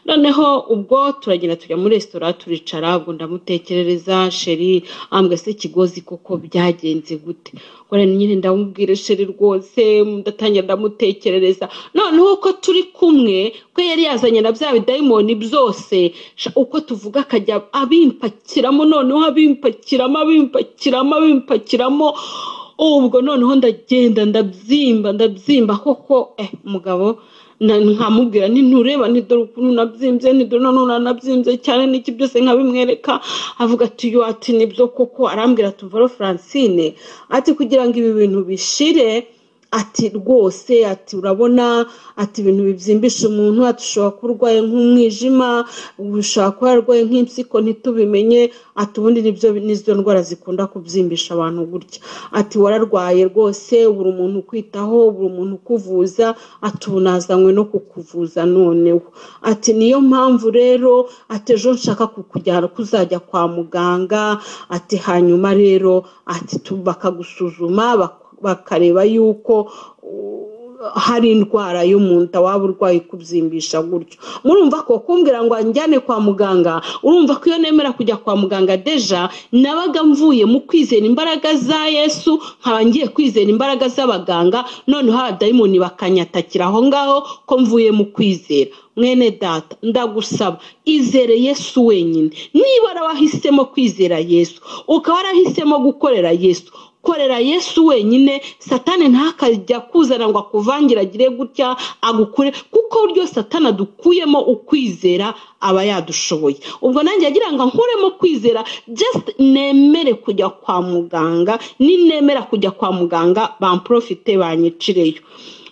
noneho ubwo turagenda tujya muri resitora turicara ubwo ndamutekerereza sheri ambwe se kigozi koko byagenze gute ubwo rero nyine ndamubwira sheri rwose ndatangira ndamutekerereza noneho ko turi kumwe ko yari yazanye na bya bidayimoni byose sha- uko tuvuga akajya abimpakiramo noneho abimpakiramo abimpakiramo abimpakiramo ubwo noneho ndagenda ndabyimba ndabyimba koko eh umugabo na- nkamubwira nti ntureba nti dore ukuntu nabyimbye nti dore nanone nabyimbye cyane n'iki byose nkabimwereka avuga ati yo ati nibyo koko arambwira ati vero francine ati kugira ngo ibi bintu bishire ati rwose ati urabona ati ibintu bibyimbisha umuntu ati ushobora kuba urwaye nk'umwijima ushobora kuba warwaye nk'impyiko ntitubimenye ati ubundi nibyo nizo ndwara zikunda kubyimbisha abantu gutya ati wararwaye rwose buri umuntu ukwitaho buri umuntu ukuvuza ati ubu nazanywe no kukuvuza noneho ati niyo mpamvu rero ati ejo nshaka kukujyana kuzajya kwa muganga ati hanyuma rero ati tu- bakagusuzuma bak- bakareba yuko uh, hari indwara yo mu nda waba urwaye kubyimbisha gutyo murumva ko kumbwira ngo anjyane kwa muganga urumva ko iyo nemera kujya kwa muganga deja nabaga mvuye mu kwizera imbaraga za yesu nkaba ngiye kwizera imbaraga z'abaganga noneho abadayimoni bakanyatakira aho ngaho ko mvuye mu kwizera mwene data ndagusaba izere yesu wenyine niba warahisemo kwizera yesu ukaba warahisemo gukorera yesu korera yesu wenyine satani ntakajya kuzana ngo akuvangire agire gutya agukure kuko uryo satani adukuyemo ukwizera aba yadushoboye ubwo nanjye yagira ngo nkuremo kwizera just nemere kujya kwa muganga ninemera kujya kwa muganga bamprofite banyicireyo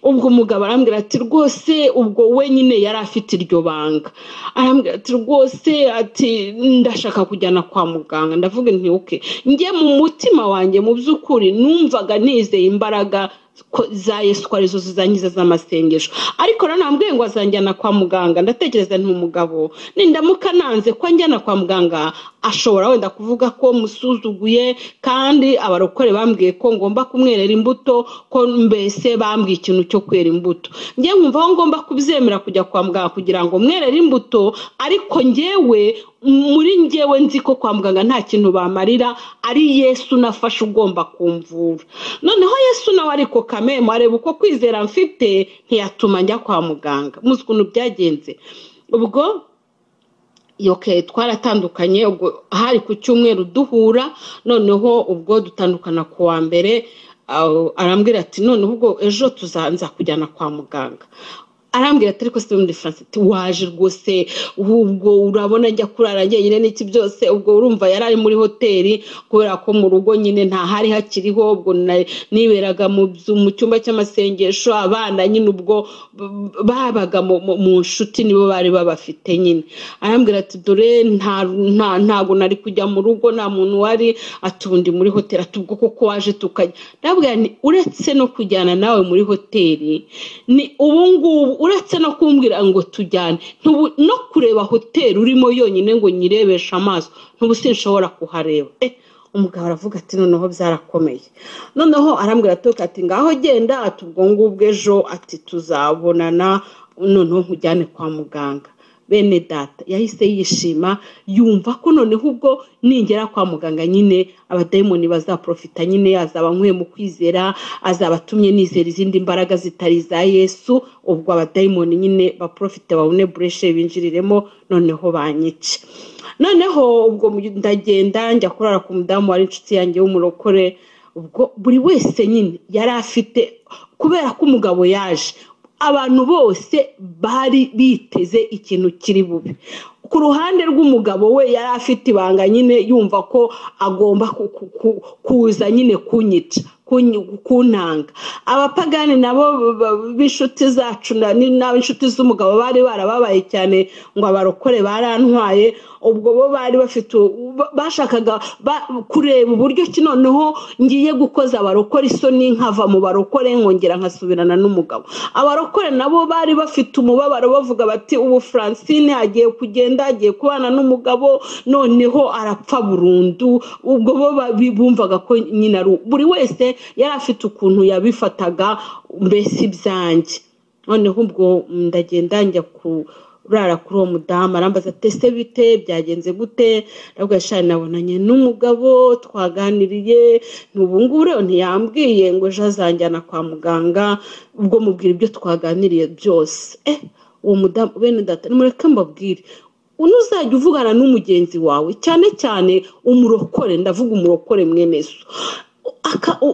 ubwo umugabo arambwira ati rwose ubwo wenyine yari afite iryo banga arambwira ati rwose ati ndashaka kujyana kwa muganga ndavuga nti oke njye mu mutima wanjye mu by'ukuri numvaga nizeye imbaraga ko za yesu ko arizo zizangiza z'amasengesho ariko rero nambwiye ngo azanjyana kwa muganga ndatekereza nti umugabo nindamuka nanze ko anjyana kwa muganga ashobora wenda kuvuga ko musuzuguye kandi abarokore bambwiye ko ngomba kumwerera imbuto ko mbese bambwiye ikintu cyo kwera imbuto njye nkumva aho ngomba kubyemera kujya kwa muganga kugira ngo mwerere imbuto ariko njyewe muri ngewe nzi ko kwa muganga nta kintu bamarira ari yesu nafashe ugomba kumvura noneho yesu nawe ariko kamere areba uko kwizera mfite ntiyatuma njya kwa muganga muzi ukuntu byagenze ubwo yoke twaratandukanye ubwo hari ku cyumweru duhura noneho ubwo dutandukana ku wa mbere arambwira ati noneho ubwo ejo tuzanza kujyana kwa muganga arambwira atari ko muri france ati waje rwose ubwo urabona njya kurara njyenyine n'iki byose ubwo urumva yari ari muri hoteli kubera ko mu rugo nyine ntahari hakiriho ubwo niberaga mu cyumba cy'amasengesho abana nyine ubwo babaga mu nshuti nibo bari babafite nyine arambwira ati dore ntabwo nari kujya mu rugo nta muntu wari atundi muri hoteli ati ubwo koko waje tukajya ndabwira ni uretse no kujyana nawe muri hoteli ni ubungubu uretse no kumbwira ngo tujyane no kureba hoteli urimo yonyine ngo nyirebeshe amaso ntubu sinshobora kuhareba umugabo aravuga ati noneho byarakomeye noneho arambwira ati ngaho genda ati ubwo ngubwo ejo ati tuzabonana noneho nkujyane kwa muganga bene data yahise yishima yumva ko noneho ubwo ningera kwa muganga nyine abadayimoni bazaprofita nyine azaba anyweye mu kwizera azaba atumye nizera izindi mbaraga zitari iza yesu ubwo abadayimoni nyine baprofite babone bureshe binjiriremo noneho banyice noneho ubwo ndagenda njya kurara ku mudamu wari inshuti yanjye w'umurokore ubwo buri wese nyine yari afite kubera ko umugabo yaje abantu bose bari biteze ikintu kiri bubi ku ruhande rw'umugabo we yari afite ibanga nyine yumva ko agomba kuza nyine kunyica kuntanga abapagani nabo b'inshuti zacu n'ab'inshuti z'umugabo bari barababaye cyane ngo abarokore barantwaye ubwo bo bari bafite bashakaga kureba uburyo ki noneho ngiye gukoza abarokore isoni nkava mu barokore nkongera nkasubirana n'umugabo abarokore nabo bari bafite umubabaro bavuga bati ubu francine agiye kugenda agiye kubana n'umugabo noneho arapfa burundu ubwo bo bumvaga ko nyine ari buri wese yari afite ukuntu yabifataga mbese ibyanjye noneho ubwo ndagenda njya kurara kuri uwo mudamu arambaza tese bite byagenze gute nabwo yashani nabonanye n'umugabo twaganiriye ntubungubu rero ntiyambwiye ngo ejo azanjyana kwa muganga ubwo mubwira ibyo twaganiriye byose uwo mudamu bene data nimureke mbabwire unuzajya uvugana n'umugenzi wawe cyane cyane umurokore ndavuga umurokore mweneso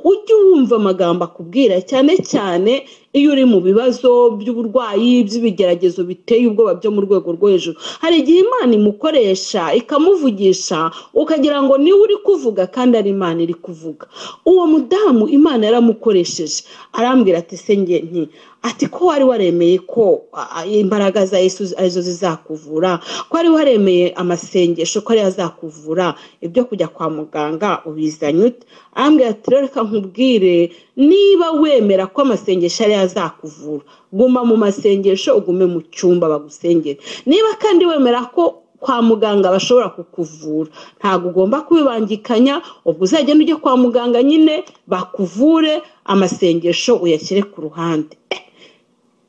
ujye wumva amagambo akubwira cyane cyane iyo uri mu bibazo by'uburwayi by'ibigeragezo biteye ubwoba byo mu rwego rwo hejuru hari igihe imana imukoresha ikamuvugisha ukagira ngo niwe uri kuvuga kandi ari imana iri kuvuga uwo mudamu imana yaramukoresheje arambwira ati senge nti ati ko wari waremeye ko imbaraga za yesu arizo zizakuvura ko wari waremeye amasengesho ko ariyo azakuvura ibyo kujya kwa muganga ubizanye ute arambwira ati rero reka nkubwire niba wemera ko amasengesho ariyo azakuvura guma mu masengesho ugume mu cyumba bagusengera niba kandi wemera ko kwa muganga bashobora kukuvura ntabwo ugomba kubibangikanya ubwo uzagenda ujye kwa muganga nyine bakuvure amasengesho uyashyire ku ruhande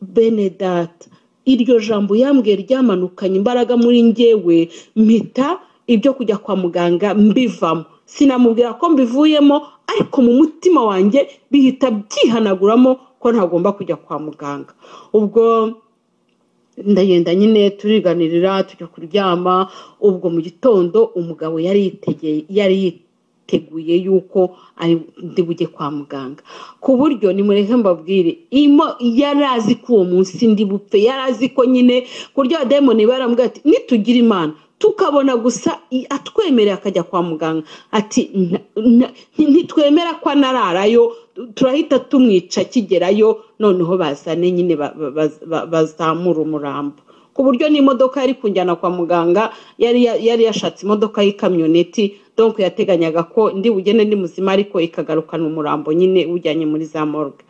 bene data iryo jambo yambwiye ryamanukanye imbaraga muri ngewe mpita ibyo kujya kwa muganga mbivamo sinamubwira ko mbivuyemo ariko mu mutima wanjye bihita byihanaguramo ko ntagomba kujya kwa muganga ubwo ndagenda nyine turiganirira tujya kuryama ubwo mu gitondo umugabo yari yiteguye yuko ari bujye kwa muganga ku buryo nimureke mbabwire yari azi ko uwo munsi ndi bupfe yari azi ko nyine kurya demoni baramubwira ati nitugira imana tukabona gusa atwemerera akajya kwa muganga ati ntitwemera ko anararayo turahita tumwica akigerayo noneho bazane nyine bazamura umurambo ku buryo n'imodoka yari kunjyana kwa muganga yari yashatse imodoka y'ikamyoneti donk yateganyaga ko ndi bugende ndi muzima ariko ikagarukana umurambo nyine ujyanye muri za morgue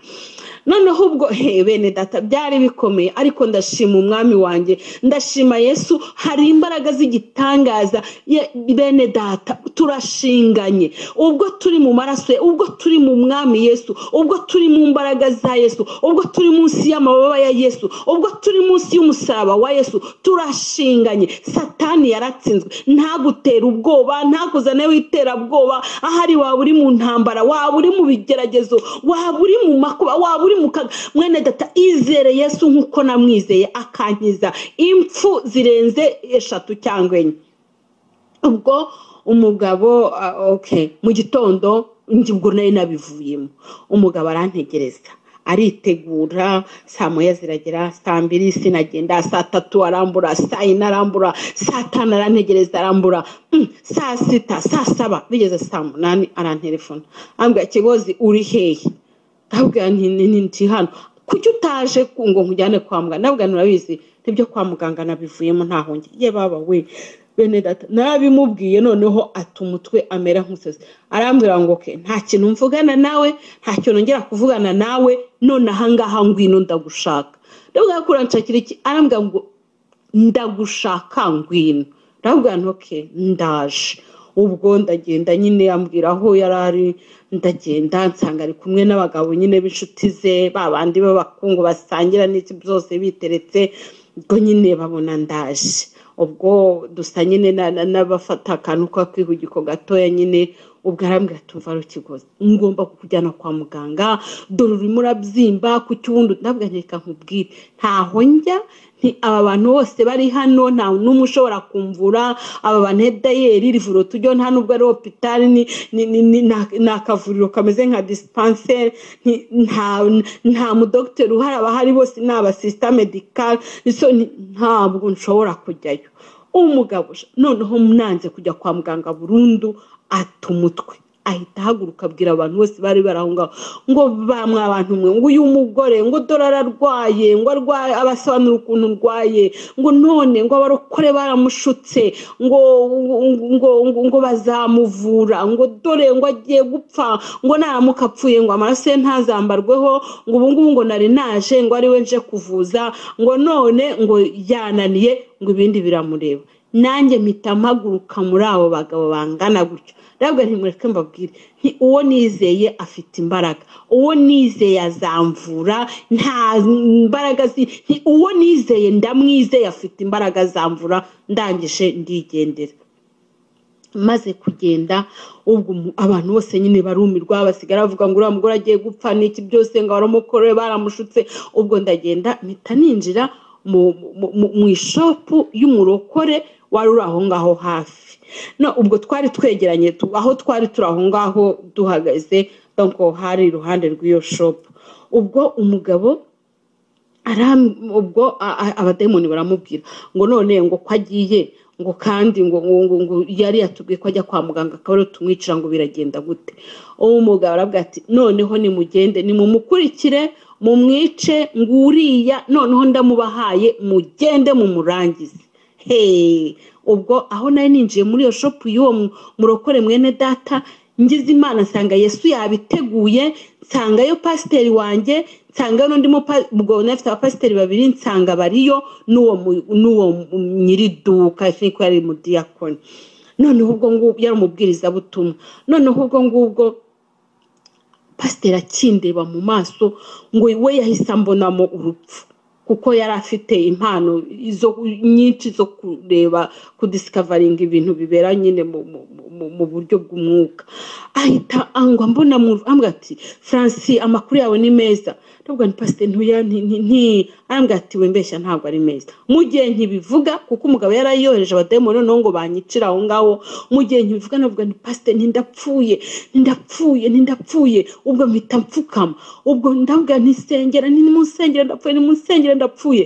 noneho ubwo he bene data byari bikomeye ariko ndashima umwami wanjye ndashima yesu hari imbaraga z'igitangaza Ye- bene data turashinganye ubwo turi mu maraso ye ubwo turi mu mwami yesu ubwo turi mu mbaraga za yesu ubwo turi munsi y'amababa ya yesu ubwo turi munsi y'umusaraba wa yesu turashinganye satani yaratsinzwe ntagutera ubwoba ntakuzane w'iterabwoba ahari waba uri mu ntambara waba uri mu bigeragezo waba uri mu makuba waba uri mu kaga mwene data izere yesu nk'uko namwizeye akankiza impfu zirenze eshatu cyangwa enye ubwo umugabo ah, okay mu gitondo njye ubwo nari nabivuyemo umugabo arantegereza aritegura saa moya ziragera saa mbiri sinagenda saa tatu arambura saa yine arambura saa tanu arantegereza arambura mm, saa sita saa saba bigeze saa munani arantelefona ambwira kigozi uri hehe ndabwira nti ni- ni- ndi hano kuki utaje ku- ngo nkujyane kwa muganga ndabwira nti urabizi nibyo kwa muganga nabivuyemo nta hongera ye baba we bene data narabimubwiye noneho ata umutwe amera nk'usazi arambwira ngo ke nta kintu mvugana nawe nta kintu ngera kuvugana nawe none ahangaha ngwino ndagushaka ndabwira ko uranshakira iki arambwira ngo ndagushaka ngwino ndabwira nti okay ndaje ubwo ndagenda nyine ambwira aho yari ari ndagenda nsanga ari kumwe n'abagabo nyine b'inshuti ze ba bandi b'abakungu basangira n'iki byose biteretse ubwo nyine babona ndaje ubwo dusa nyine na- na- n'abafata akantu k'akihugiko gatoya nyine ubwo arambwira ati umva rukigozi ngomba kukujyana kwa muganga dore urimo urabyimba ku cyundi ndabwira nti reka nkubwire ntaho njya nti aba bantu bose bari hano nta n'umwe ushobora kumvura aba bantu hedayeri rivuro tujyo nta nubwo ari hopitali ni, ni, ni, ni, ni, ni akavuriro kameze nka dispanseri nti- nta, nta mudogiteri uhari abahari bose ni abasisita medikari so ni- ntabwo nshobora kujyayo umugabo sha, noneho nanze kujya kwa muganga burundu ata umutwe ahita ahaguruka abwira abantu bose bari bari aho ngaho ngo bamwe abantu mwe ngo uyu mugore ngo dore ararwaye ngo arwaye abasobanura ukuntu urwaye ngo none ngo abarokore baramushutse ngo ngo ngo, ngo bazamuvura ngo dore ngo agiye gupfa ngo naramuka apfuye ngo amaraso ye ntazambarweho ngo ubu ngubu ngo nari naje ngo ari we nje kuvuza ngo none ngo yananiye ngo ibindi biramureba nanjye mpita mpaguruka muri abo bagabo bangana gutyo ntabwo ntimureke mbabwire nti uwo nizeye afite imbaraga uwo nizeye azamvura nta mbaraga zi nti uwo nizeye ndamwizeye afite imbaraga azamvura ndangije ndigendera maze kugenda ubwo umu- abantu bose nyine barumirwa basigara bavuga ngo uriya mugore agiye gupfa n'iki byose ngo baramukorere baramushutse ubwo ndagenda mpita ninjira mu- mu- mu mu ishopu y'umurokore wari uri aho ngaho hafi no ubwo twari twegeranye tu- aho twari turi aho ngaho duhagaze donko hari iruhande rw'iyo shopu ubwo umugabo aram ubwo a- a- abadayimoni baramubwira ngo none ngo ko agiye ngo kandi ngo ngo ngo ngo yari yatubwiye ko ajya kwa muganga akaba ariwe tumwicira ngo biragenda gute uwo mugabo aravuga ati noneho nimugende nimumukurikire mumwice ngo uriya noneho ndamubahaye mugende mumurangize he ubwo aho nari ninjiye muri iyo shopu y'uwo mu- murokore mwene data ngize imana nsanga yesu yabiteguye nsangayo pasiteri wanjye nsanga n'undi mupa- ubwo nafite abapasiteri babiri nsanga bariyo n'uwo mu- n'uwo mu- nyiriduka niko yari mudiyakoni noneho ubwo ngubwo yari umubwirizabutumwa noneho ubwo ngubwo pasiteri akindeba mu maso ngo we yahise ambonamo urupfu kuko yari afite impano zo- nyinshi zo kureba kudisikavaringa ibintu bibera nyine mu, mu, mu- mu, mu buryo bw'umwuka ahita angwa mbona mu ambwira ati franci amakuru yawe ni meza ndavuga nti pasiteri ntuya nti nti- nti arambwira ati wembeshya ntabwo ari meza mu gihe ntibivuga kuko umugabo yari ayohereje abadayimoni noneho ngo banyicire aho ngaho mu gihe ntibivuga navuga nti pasiteri ntindapfuye ntindapfuye ntindapfuye ubwo mpita mfukama ubwo ndavuga ntisengera nimunsengera ndapfuye nimunsengera ndapfuye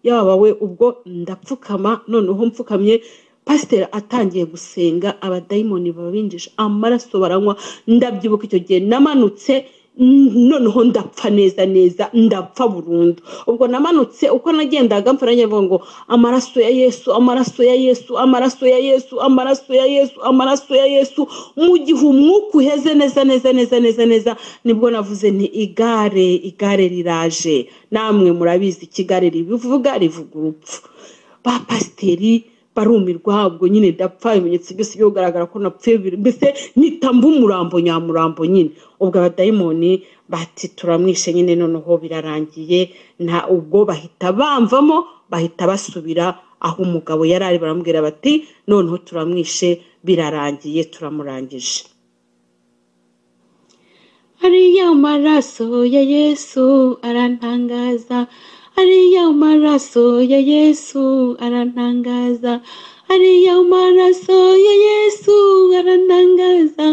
yaba we ubwo ndapfukama noneho mfukamye pasiteri atangiye gusenga abadayimoni babinjije amaraso baranywa ndabyibuka icyo gihe namanutse noneho ndapfa neza neza ndapfa burundu ubwo namanutse uko nagendaga mfa nanjye ngo amaraso ya yesu amaraso ya yesu amaraso ya yesu amaraso ya yesu amaraso ya yesu mu gihe umwuka uheze neza neza neza neza neza nibwo navuze nti igare igare riraje namwe murabizi ikigare ribivuga rivuga urupfu ba pasiteri barumirwa ubwo nyine ndapfa ibimenyetso byose byo kugaragara ko napfuye mbese mpita mba umurambo nyamurambo nyine ubwo abadayimoni bati turamwishe nyine noneho birarangiye nta ubwo bahita bamvamo bahita basubira aho umugabo yari ari baramubwira bati noneho turamwishe birarangiye turamurangije ariya maraso ya yesu arantangaza ariya maraso ya yesu arantangaza ariya maraso ya yesu arantangaza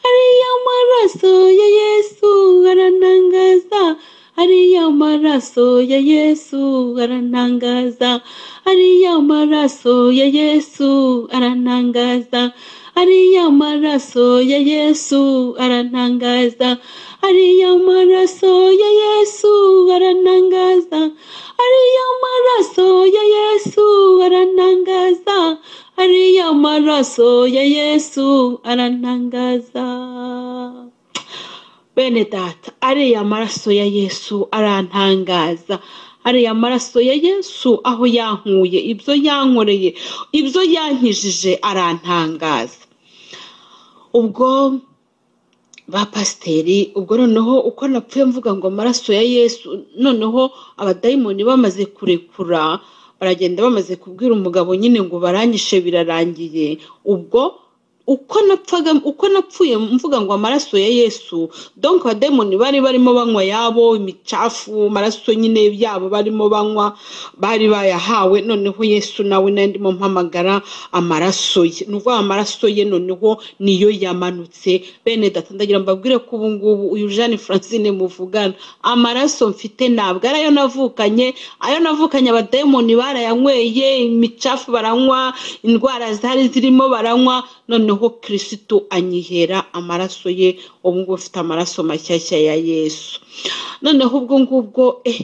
ariya maraso ya yesu arantangaza ariya maraso ya yesu arantangaza ariya maraso ya yesu arantangaza ariya maraso ya yesu arantangaza ariya maraso ya yesu arantangaza ariya maraso ya yesu arantangaza ariya maraso ya yesu arantangaza bene data ariya maraso ya yesu arantangaza ariya maraso ya yesu aho yankuye ibyo yankoreye ibyo yankijije arantangaza ubwo ba pasiteri ubwo noneho uko napfuye mvuga ngo amaraso ya yesu noneho abadayimoni bamaze kurekura baragenda bamaze kubwira umugabo nyine ngo baranyishe birarangiye ubwo uko napfaga uko napfuye mvuga ngo amaraso ya yesu donka abadayimoni bari barimo banywa yabo imicafu amaraso nyine yabo barimo banywa bari bayahawe noneho yesu nawe nawe ndimo mpamagara amaraso ye ni ukuvuga amaraso ye noneho niyo yamanutse bene ndagira mbabwire ko ubu ngubu uyu jeanne francine muvugana amaraso mfite ntabwo ari ayo navukanye ayo navukanye abadayimoni barayanyweye imicafu baranywa indwara zari zirimo baranywa noneho noneho kirisitu anyihera amaraso ye ubu ngubu afite amaraso mashyashya ya yesu noneho ubwo ngubwo eh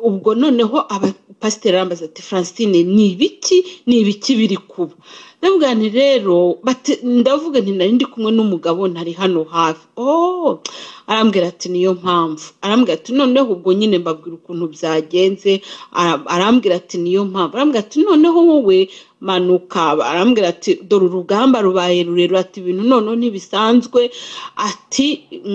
ubwo noneho abapasiteri arambaza ati francine ni ibiki ni ibiki biri kuba ndavuga nti rero ndavuga nti nari ndi kumwe n'umugabo ntari hano hafi oh arambwira ati niyo mpamvu arambwira ati noneho ubwo nyine mbabwira ukuntu byagenze arambwira ati niyo mpamvu arambwira ati noneho wowe manuka arambwira ati dore urugamba rubaye rurerure ati ibintu noneho ntibisanzwe ati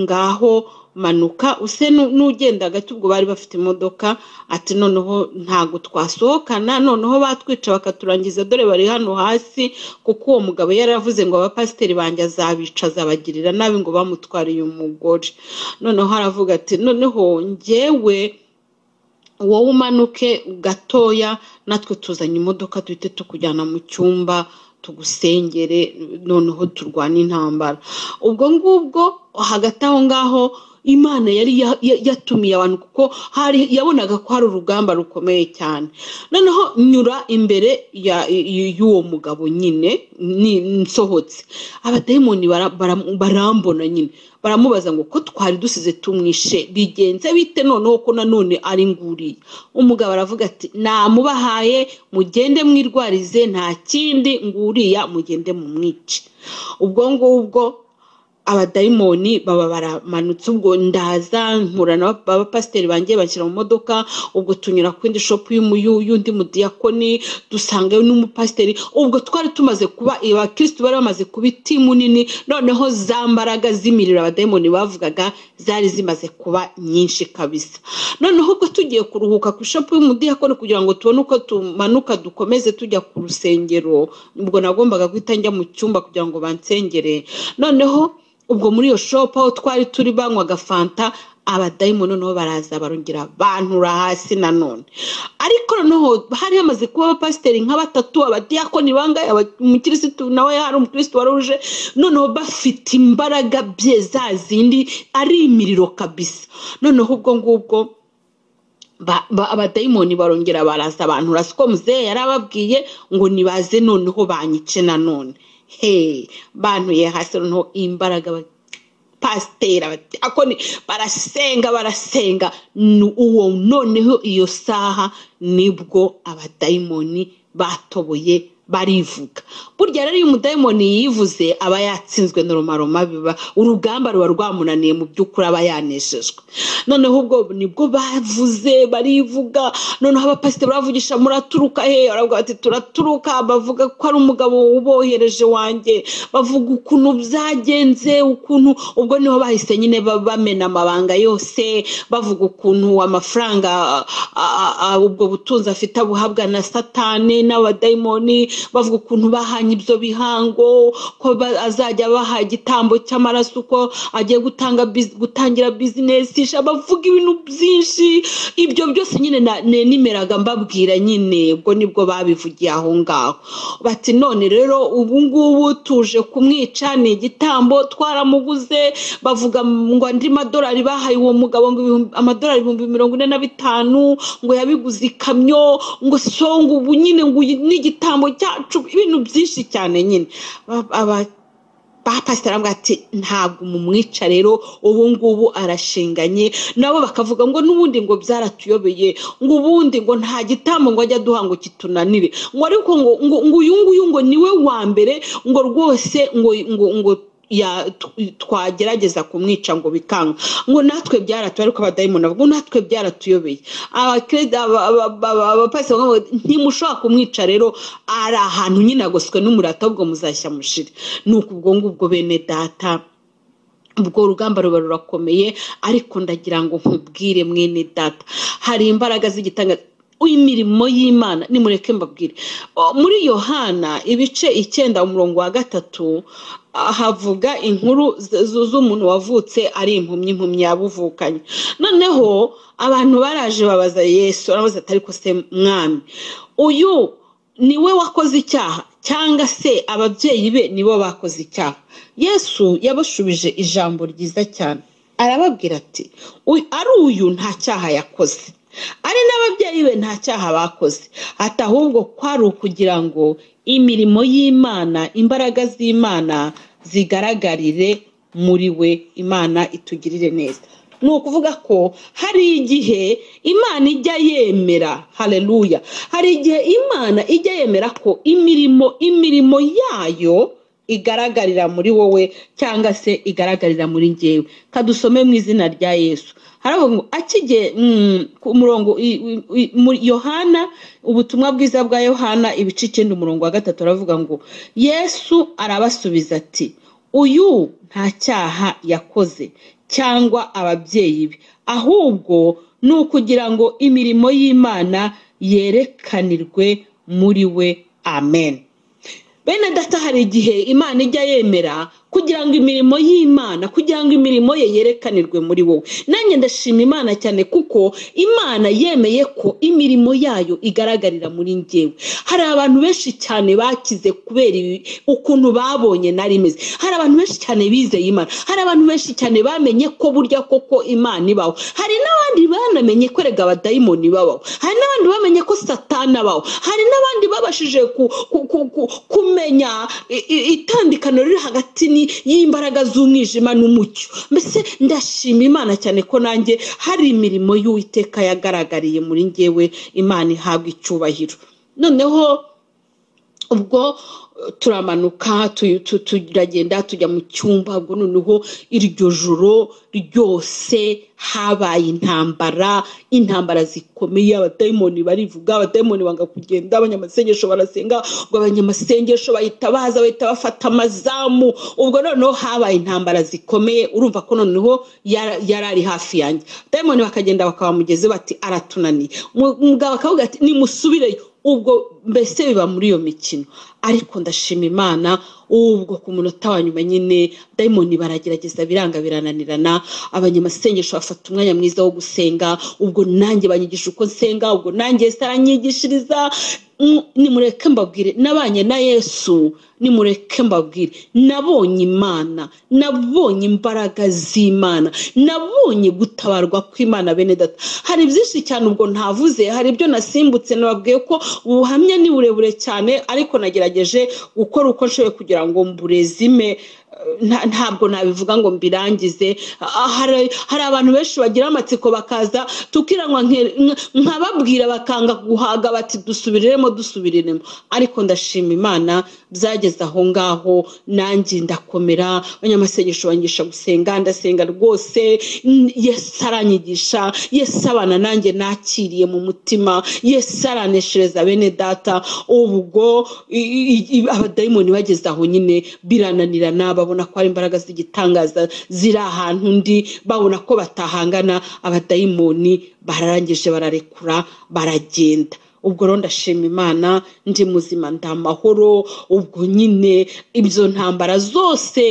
ngaho manuka use n'ugenda hagati ubwo bari bafite imodoka ati noneho ntabwo twasohokana noneho batwica bakaturangiza dore bari hano hasi kuko uwo mugabo yari avuze ngo abapasiteri banjye azabica azabagirira nabi ngo bamutwariye umugore noneho aravuga ati noneho njyewe wowe umanuke gatoya natwe tuzanye imodoka duhite tukujyana mu cyumba tugusengere noneho turwane intambara ubwo ngubwo hagati aho ngaho imana yari yatumiye abantu kuko hari yabonaga ko hari urugamba rukomeye cyane noneho nyura imbere y'uwo mugabo nyine nsohotse abadayimoni barambona nyine baramubaza ngo ko twari dusize tumwishe bigenze bite noneho ko nanone ari nguriye umugabo aravuga ati namubahaye mugende mwirwarize nta kindi nguriya mugende mumwice ubwo ngubwo abadayimoni baba baramanutse ubwo ndaza nkura na abapasiteri bangiye bashyira mu modoka ubwo tunyura ku yindi shopu y'undi mudiyakoni dusangayo n'umupasiteri ubwo twari tumaze kuba abakirisitu bari bamaze kuba itimu nini noneho za mbaraga z'imiriro abadayimoni bavugaga zari zimaze kuba nyinshi kabisa noneho ubwo tugiye kuruhuka ku ishopu y'umudiyakoni kugira ngo tubone uko tumanuka dukomeze tujya ku rusengero ubwo nagombaga guhita njya mu cyumba kugira ngo bansengere noneho ubwo muri iyo shopu aho twari turi banywaga fanta abadayimu noneho baraza barongera bantura hasi nanone ariko noneho hari hamaze kuba abapasiteri nka batatu abadiyakoni bangaye umukirisitu nawe hari umukirisitu wari uje noneho bafite imbaraga bye za zindi ari imiriro kabisa noneho ubwo ngubwo abadayimoni barongera baraza abantu urasiko muzehe yari ababwiye ngo nibaze noneho banyice nanone he bantuye hasi noneho imbaraga pasiteri bati akoni barasenga barasenga ni uwo noneho iyo saha nibwo abadayimoni batoboye barivuga burya rero iyo umudayimoni yivuze aba yatsinzwe n'urumaroma biba urugamba ruba rwamunaniye mu by'ukuri aba yanejejwe noneho ubwo nibwo bavuze barivuga noneho abapasiteri bavugisha muraturuka he baravuga bati turaturuka bavuga ko ari umugabo ubohereje wanjye bavuga ukuntu byagenze ukuntu ubwo niho bahise nyine bamena amabanga yose bavuga ukuntu amafaranga ubwo butunzi afite abuhabwa na satani n'abadayimoni bavuga ukuntu bahanye ibyo bihango ko azajya baha igitambo cy'amaraso uko agiye gutanga gutangira bizinesi bavuga ibintu byinshi ibyo byose nyine nemeraga mbabwira nyine ubwo nibwo babivugiye aho ngaho bati none rero ubu ngubu tuje kumwica ni igitambo twaramuguze bavuga ngo andi madolari bahaye uwo mugabo ngo amadolari ibihumbi mirongo ine na bitanu ngo yabiguze ikamyo ngo songa ubu nyine ngo n'igitambo cyacu ibintu byinshi cyane nyine bapasitara avuga ati ntabwo mumwica rero ubu ngubu arashinganye nabo bakavuga ngo n'ubundi ngo byaratuyobeye ngo ubundi ngo nta gitambo ngo ajya aduha ngo kitunanire ngo ariko ngo uyu nguyu ngo niwe wa mbere ngo rwose ngo ngo ngo twagerageza kumwica ngo bikanga ngo natwe byaratuye ariko abadayimoni ngo natwe byaratuyobeye abapasiteri ngo ntimushobora kumwica rero ari ahantu nyine agoswe n'umurata ahubwo muzashya mushire ni ubwo ngubwo bene data ubwo rugamba ruba rurakomeye ariko ndagira ngo nkubwire mwene data hari imbaraga z'igitanga w'imirimo y'imana nimureke mbabwire muri yohana ibice icyenda umurongo wa gatatu havuga inkuru z'umuntu wavutse ari impumyi impumyi yabuvukanye noneho abantu baraje babaza yesu arabaza atari se mwami uyu niwe wakoze icyaha cyangwa se ababyeyi be nibo bakoze icyaha yesu yabashubije ijambo ryiza cyane arababwira ati ari uyu nta cyaha yakoze ari n'ababyeyi be nta cyaha bakoze ati ahubwo kwari ukugira ngo imirimo y'imana imbaraga z'imana zigaragarire muri we imana itugirire neza ni ukuvuga ko hari igihe imana ijya yemera hareruya hari igihe imana ijya yemera ko imirimo imirimo yayo igaragarira muri wowe cyangwa se igaragarira muri ngewe kadusome mu izina rya yesu haravuga ngo akige ku murongo yohana ubutumwa bwiza bwa yohana ibice icyenda umurongo wa gatatu aravuga ngo yesu arabasubiza ati uyu nta cyaha yakoze cyangwa ababyeyi be ahubwo ni ukugira ngo imirimo y'imana yerekanirwe muri we amen bene data hari igihe imana ijya yemera kugira ngo imirimo y'imana kugira ngo imirimo ye yerekanirwe muri wowe nanjye ndashima imana cyane kuko imana yemeye ko imirimo yayo igaragarira muri ngewe hari abantu benshi cyane bakize kubera ukuntu babonye nari imeze hari abantu benshi cyane bizeye imana hari abantu benshi cyane bamenye ko burya koko imana ibaho hari n'abandi banamenye ko erega abadayimoni babaho hari n'abandi bamenye ko satana abaho hari n'abandi babashije kumenya itandikano riri hagati ni y'imbaraga z'umwijima n'umucyo mbese ndashima imana cyane ko nanjye hari imirimo y'uwiteka yagaragariye muri ngewe imana ihabwa icyubahiro noneho ubwo turamanuka turagenda tujya mu cyumba ubwo noneho iryo joro ryose habaye intambara intambara zikomeye abadayimoni barivuga abadayimoni banga kugenda abanyamasengesho barasenga ngo abanyamasengesho bahita baza bahita bafata amazamu ubwo noneho habaye intambara zikomeye urumva ko noneho yari ari hafi yanjye abadayimoni bakagenda bakabamugeze bati aratunaniye umugabo akavuga ati nimusubireyo ubwo mbese biba muri iyo mikino ariko ndashima imana ubwo ku munota wa nyuma nyine dayimoni baragerageza biranga birananirana abanyamasengesho bafata umwanya mwiza wo gusenga ubwo nanjye banyigisha uko nsenga ubwo nanjye saranyigishiriza nimureke mbabwire nabanye na yesu nimureke mbabwire nabonye imana nabonye imbaraga z'imana nabonye gutabarwa kw'imana bene data hari byinshi cyane ubwo ntavuze hari ibyo nasimbutse nababwiye ko ubuhamya ni burebure cyane ariko nagerageje gukora uko nshoboye kugira ngo mburezime nta- ntabwo nabivuga ngo mbirangize Ah, hari hari abantu benshi bagira amatsiko bakaza tukiranywa nke- nka- nkababwira bakanga guhaga bati dusubiriremo dusubiriremo ariko ndashima imana byageze aho ngaho nanjye ndakomera abanyamasengesho bangisha gusenga ndasenga rwose Mm, yesu aranyigisha yesu abana nanjye nakiriye mu mutima yesu araneshereza bene data ubu ubwo i- i- i- abadayimoni bageze aho nyine birananirana babona ko hari imbaraga z'igitangaza ziri ahantu undi babona ko batahangana abadayimoni bararangije bararekura baragenda ubwo rero ndashima imana ndi muzima ndi amahoro ubwo nyine ibyo ntambara zose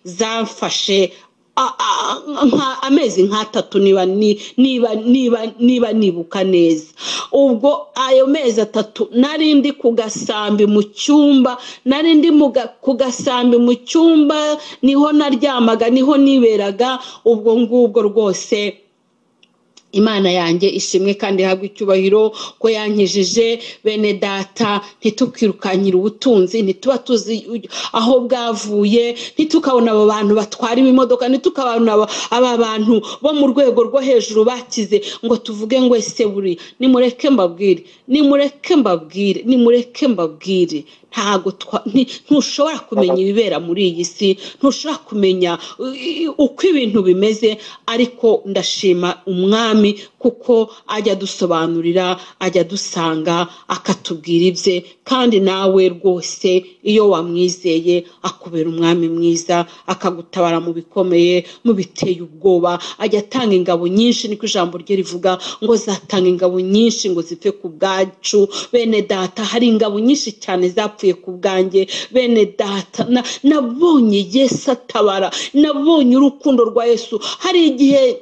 zamfashe a- a- nka- amezi nk'atatu niba ni- niba niba niba nibuka neza ubwo ayo mezi atatu nari ndi ku gasambi mu cyumba nari ndi mu ga- ku gasambi mu cyumba niho naryamaga niho niberaga ubwo ngubwo rwose imana yanjye ishimwe kandi ihabwa icyubahiro ko yankijije bene data ntitukirukanyire ubutunzi ntituba tuzi uj- aho bwavuye ntitukabona abo bantu batwara ibimodoka ntitukabona aba- aba bantu bo mu rwego rwo hejuru bakize ngo tuvuge ngo ese buriya nimureke mbabwire nimureke mbabwire nimureke mbabwire ntago twa- nti- ntushobora kumenya ibibera muri iyi si ntushobora kumenya uh, uko ibintu bimeze ariko ndashima umwami kuko ajya adusobanurira ajya adusanga akatubwira ibye kandi nawe rwose iyo wamwizeye akubera umwami mwiza akagutabara mu bikomeye mu biteye ubwoba ajya atanga ingabo nyinshi niko ijambo rye rivuga ngo zatanga ingabo nyinshi ngo zipfe ku bwacu bene data hari ingabo nyinshi cyane zapfuye ku bwanjye bene data na- nabonye yesu atabara nabonye urukundo rwa yesu hari igihe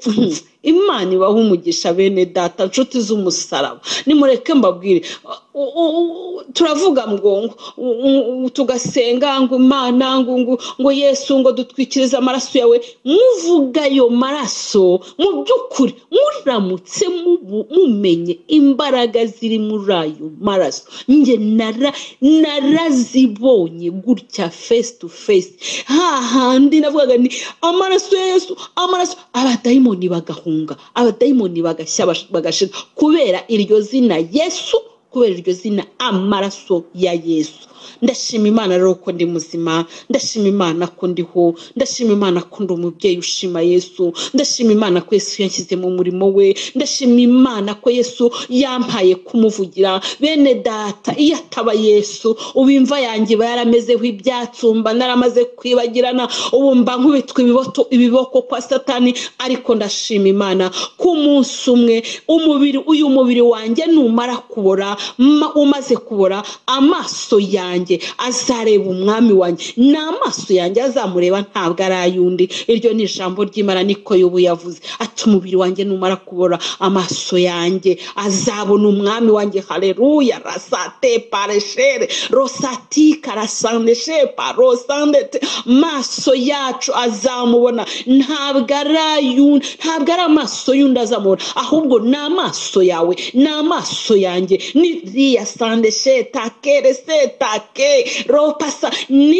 imana ibaha umugisha bene data nshuti z'umusaraba nimureke mbabwire u- u- u- turavuga ngo ngo- u- u- tugasenga ngo imana ngo ngo ngo yesu ngo dutwikirize amaraso yawe muvuga ayo maraso mu by'ukuri muramutse mubu- mumenye imbaraga ziri muri ayo maraso njye nara narazibonye gutya face to face hahandi navugaga ni amaraso ya yesu amaraso abadayimoni bagahunga abadayimoni bagashya bash- bagashira kubera iryo zina yesu kubera iryo zina amaraso ya yesu ndashima imana rero ko ndi muzima ndashima imana ko ndiho ndashima imana ko ndi umubyeyi ushima yesu ndashima imana ko yesu yanshyize mu murimo we ndashima imana ko yesu yampaye kumuvugira bene data iyo ataba yesu ubu imva yanjye iba yaramezeho ibyatsi umba naramaze kwibagirana ubu mba nkubitwa ibiboto- ibiboko kwa satani ariko ndashima imana ko umunsi umwe umubiri uyu mubiri wanjye numara kubora ma- umaze kubora amaso yanjye azareba umwami wanjye ni amaso yanjye azamureba ntabwo ari ay'undi iryo ni ijambo ry'imana niko yobu yavuze ati umubiri wanjye numara kubora amaso yanjye azabona umwami wanjye haleluya rasate pareshere rosatika rasaneshepa rosandete maso yacu azamubona ntabwo ari ay'undi ntabwo ari amaso y'undi azamubona ahubwo ni amaso yawe ni amaso yanjye ni riya sande sheta kere seta ke ropasa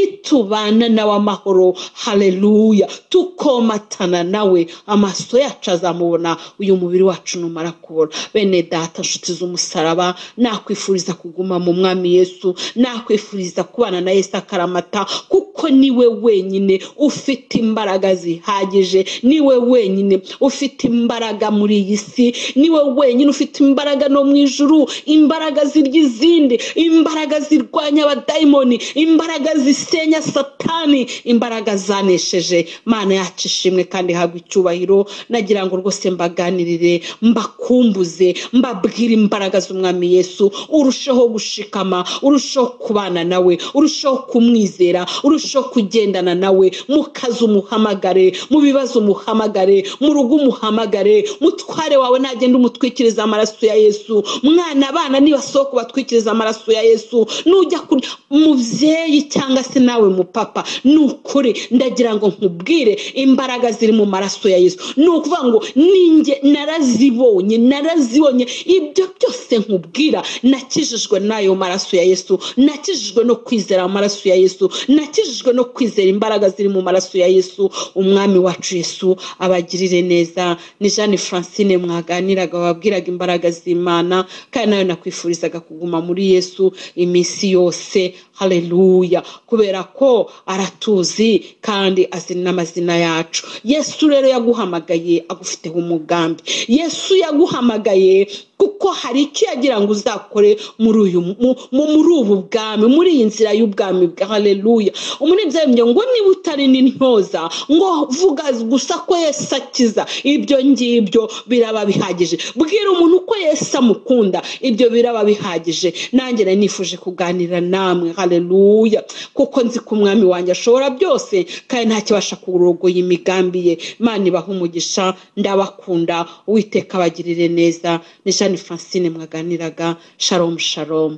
nitubana nawe amahoro haleluya tukomatana nawe amaso yacu azamubona uyu mubiri wacu numara kubona bene data nshuti z'umusaraba nakwifuriza kuguma mu mwami yesu nakwifuriza kubana na yesu akaramata kuko niwe wenyine ufite imbaraga zihagije niwe wenyine ufite imbaraga muri iyi si niwe wenyine ufite imbaraga no mu ijuru imbaraga zirya izindi imbaraga zirwanya abadayimoni imbaraga zisenya satani imbaraga zanesheje mana yacu ishimwe kandi ihabwa icyubahiro nagira ngo rwose mbaganirire mbakumbuze mbabwire imbaraga z'umwami yesu urusheho gushikama urusheho kubana nawe urusheho kumwizera urusheho kugendana nawe mu kazi umuhamagare mu bibazo umuhamagare mu rugo umuhamagare mutware wawe nagenda umutwikiriza amaraso ya yesu mwana abana niba si uwo kubatwikiriza amaraso ya yesu nujya kuri mubyeyi cyangwa se nawe mupapa ni ukuri ndagira ngo nkubwire imbaraga ziri mu maraso ya yesu ni ukuvuga ngo ninjye narazibonye narazibonye ibyo byose nkubwira nakijijwe n'ayo maraso ya yesu nakijijwe no kwizera amaraso ya yesu nakijijwe no kwizera imbaraga ziri mu maraso ya yesu umwami wacu yesu abagirire neza ni jeanne francine mwaganiraga wabwiraga imbaraga z'imana kandi nayo nakwifurizaga kuguma muri yesu iminsi yose hareruya kubera ko aratuzi kandi azi n'amazina yacu yesu rero yaguhamagaye agufiteho umugambi yesu yaguhamagaye kuko hari icyo yagira ngo uzakore muri uyu muri ubu bwami muri iyi nzira y'ubwami bwa hareruya umunezero ngo niba utari n'intyoza ngo vuga gusa ko yesu akiza ibyo ngibyo biraba bihagije bwira umuntu uko yesu amukunda ibyo biraba bihagije nanjye nari nifuje kuganira namwe hareruya kuko nzi ko umwami wanjye ashobora byose kandi ntakibasha kurogoya imigambi ye imana ibaha umugisha ndabakunda uwiteka abagirire neza ni jeanne francine mwaganiraga sharomu sharomu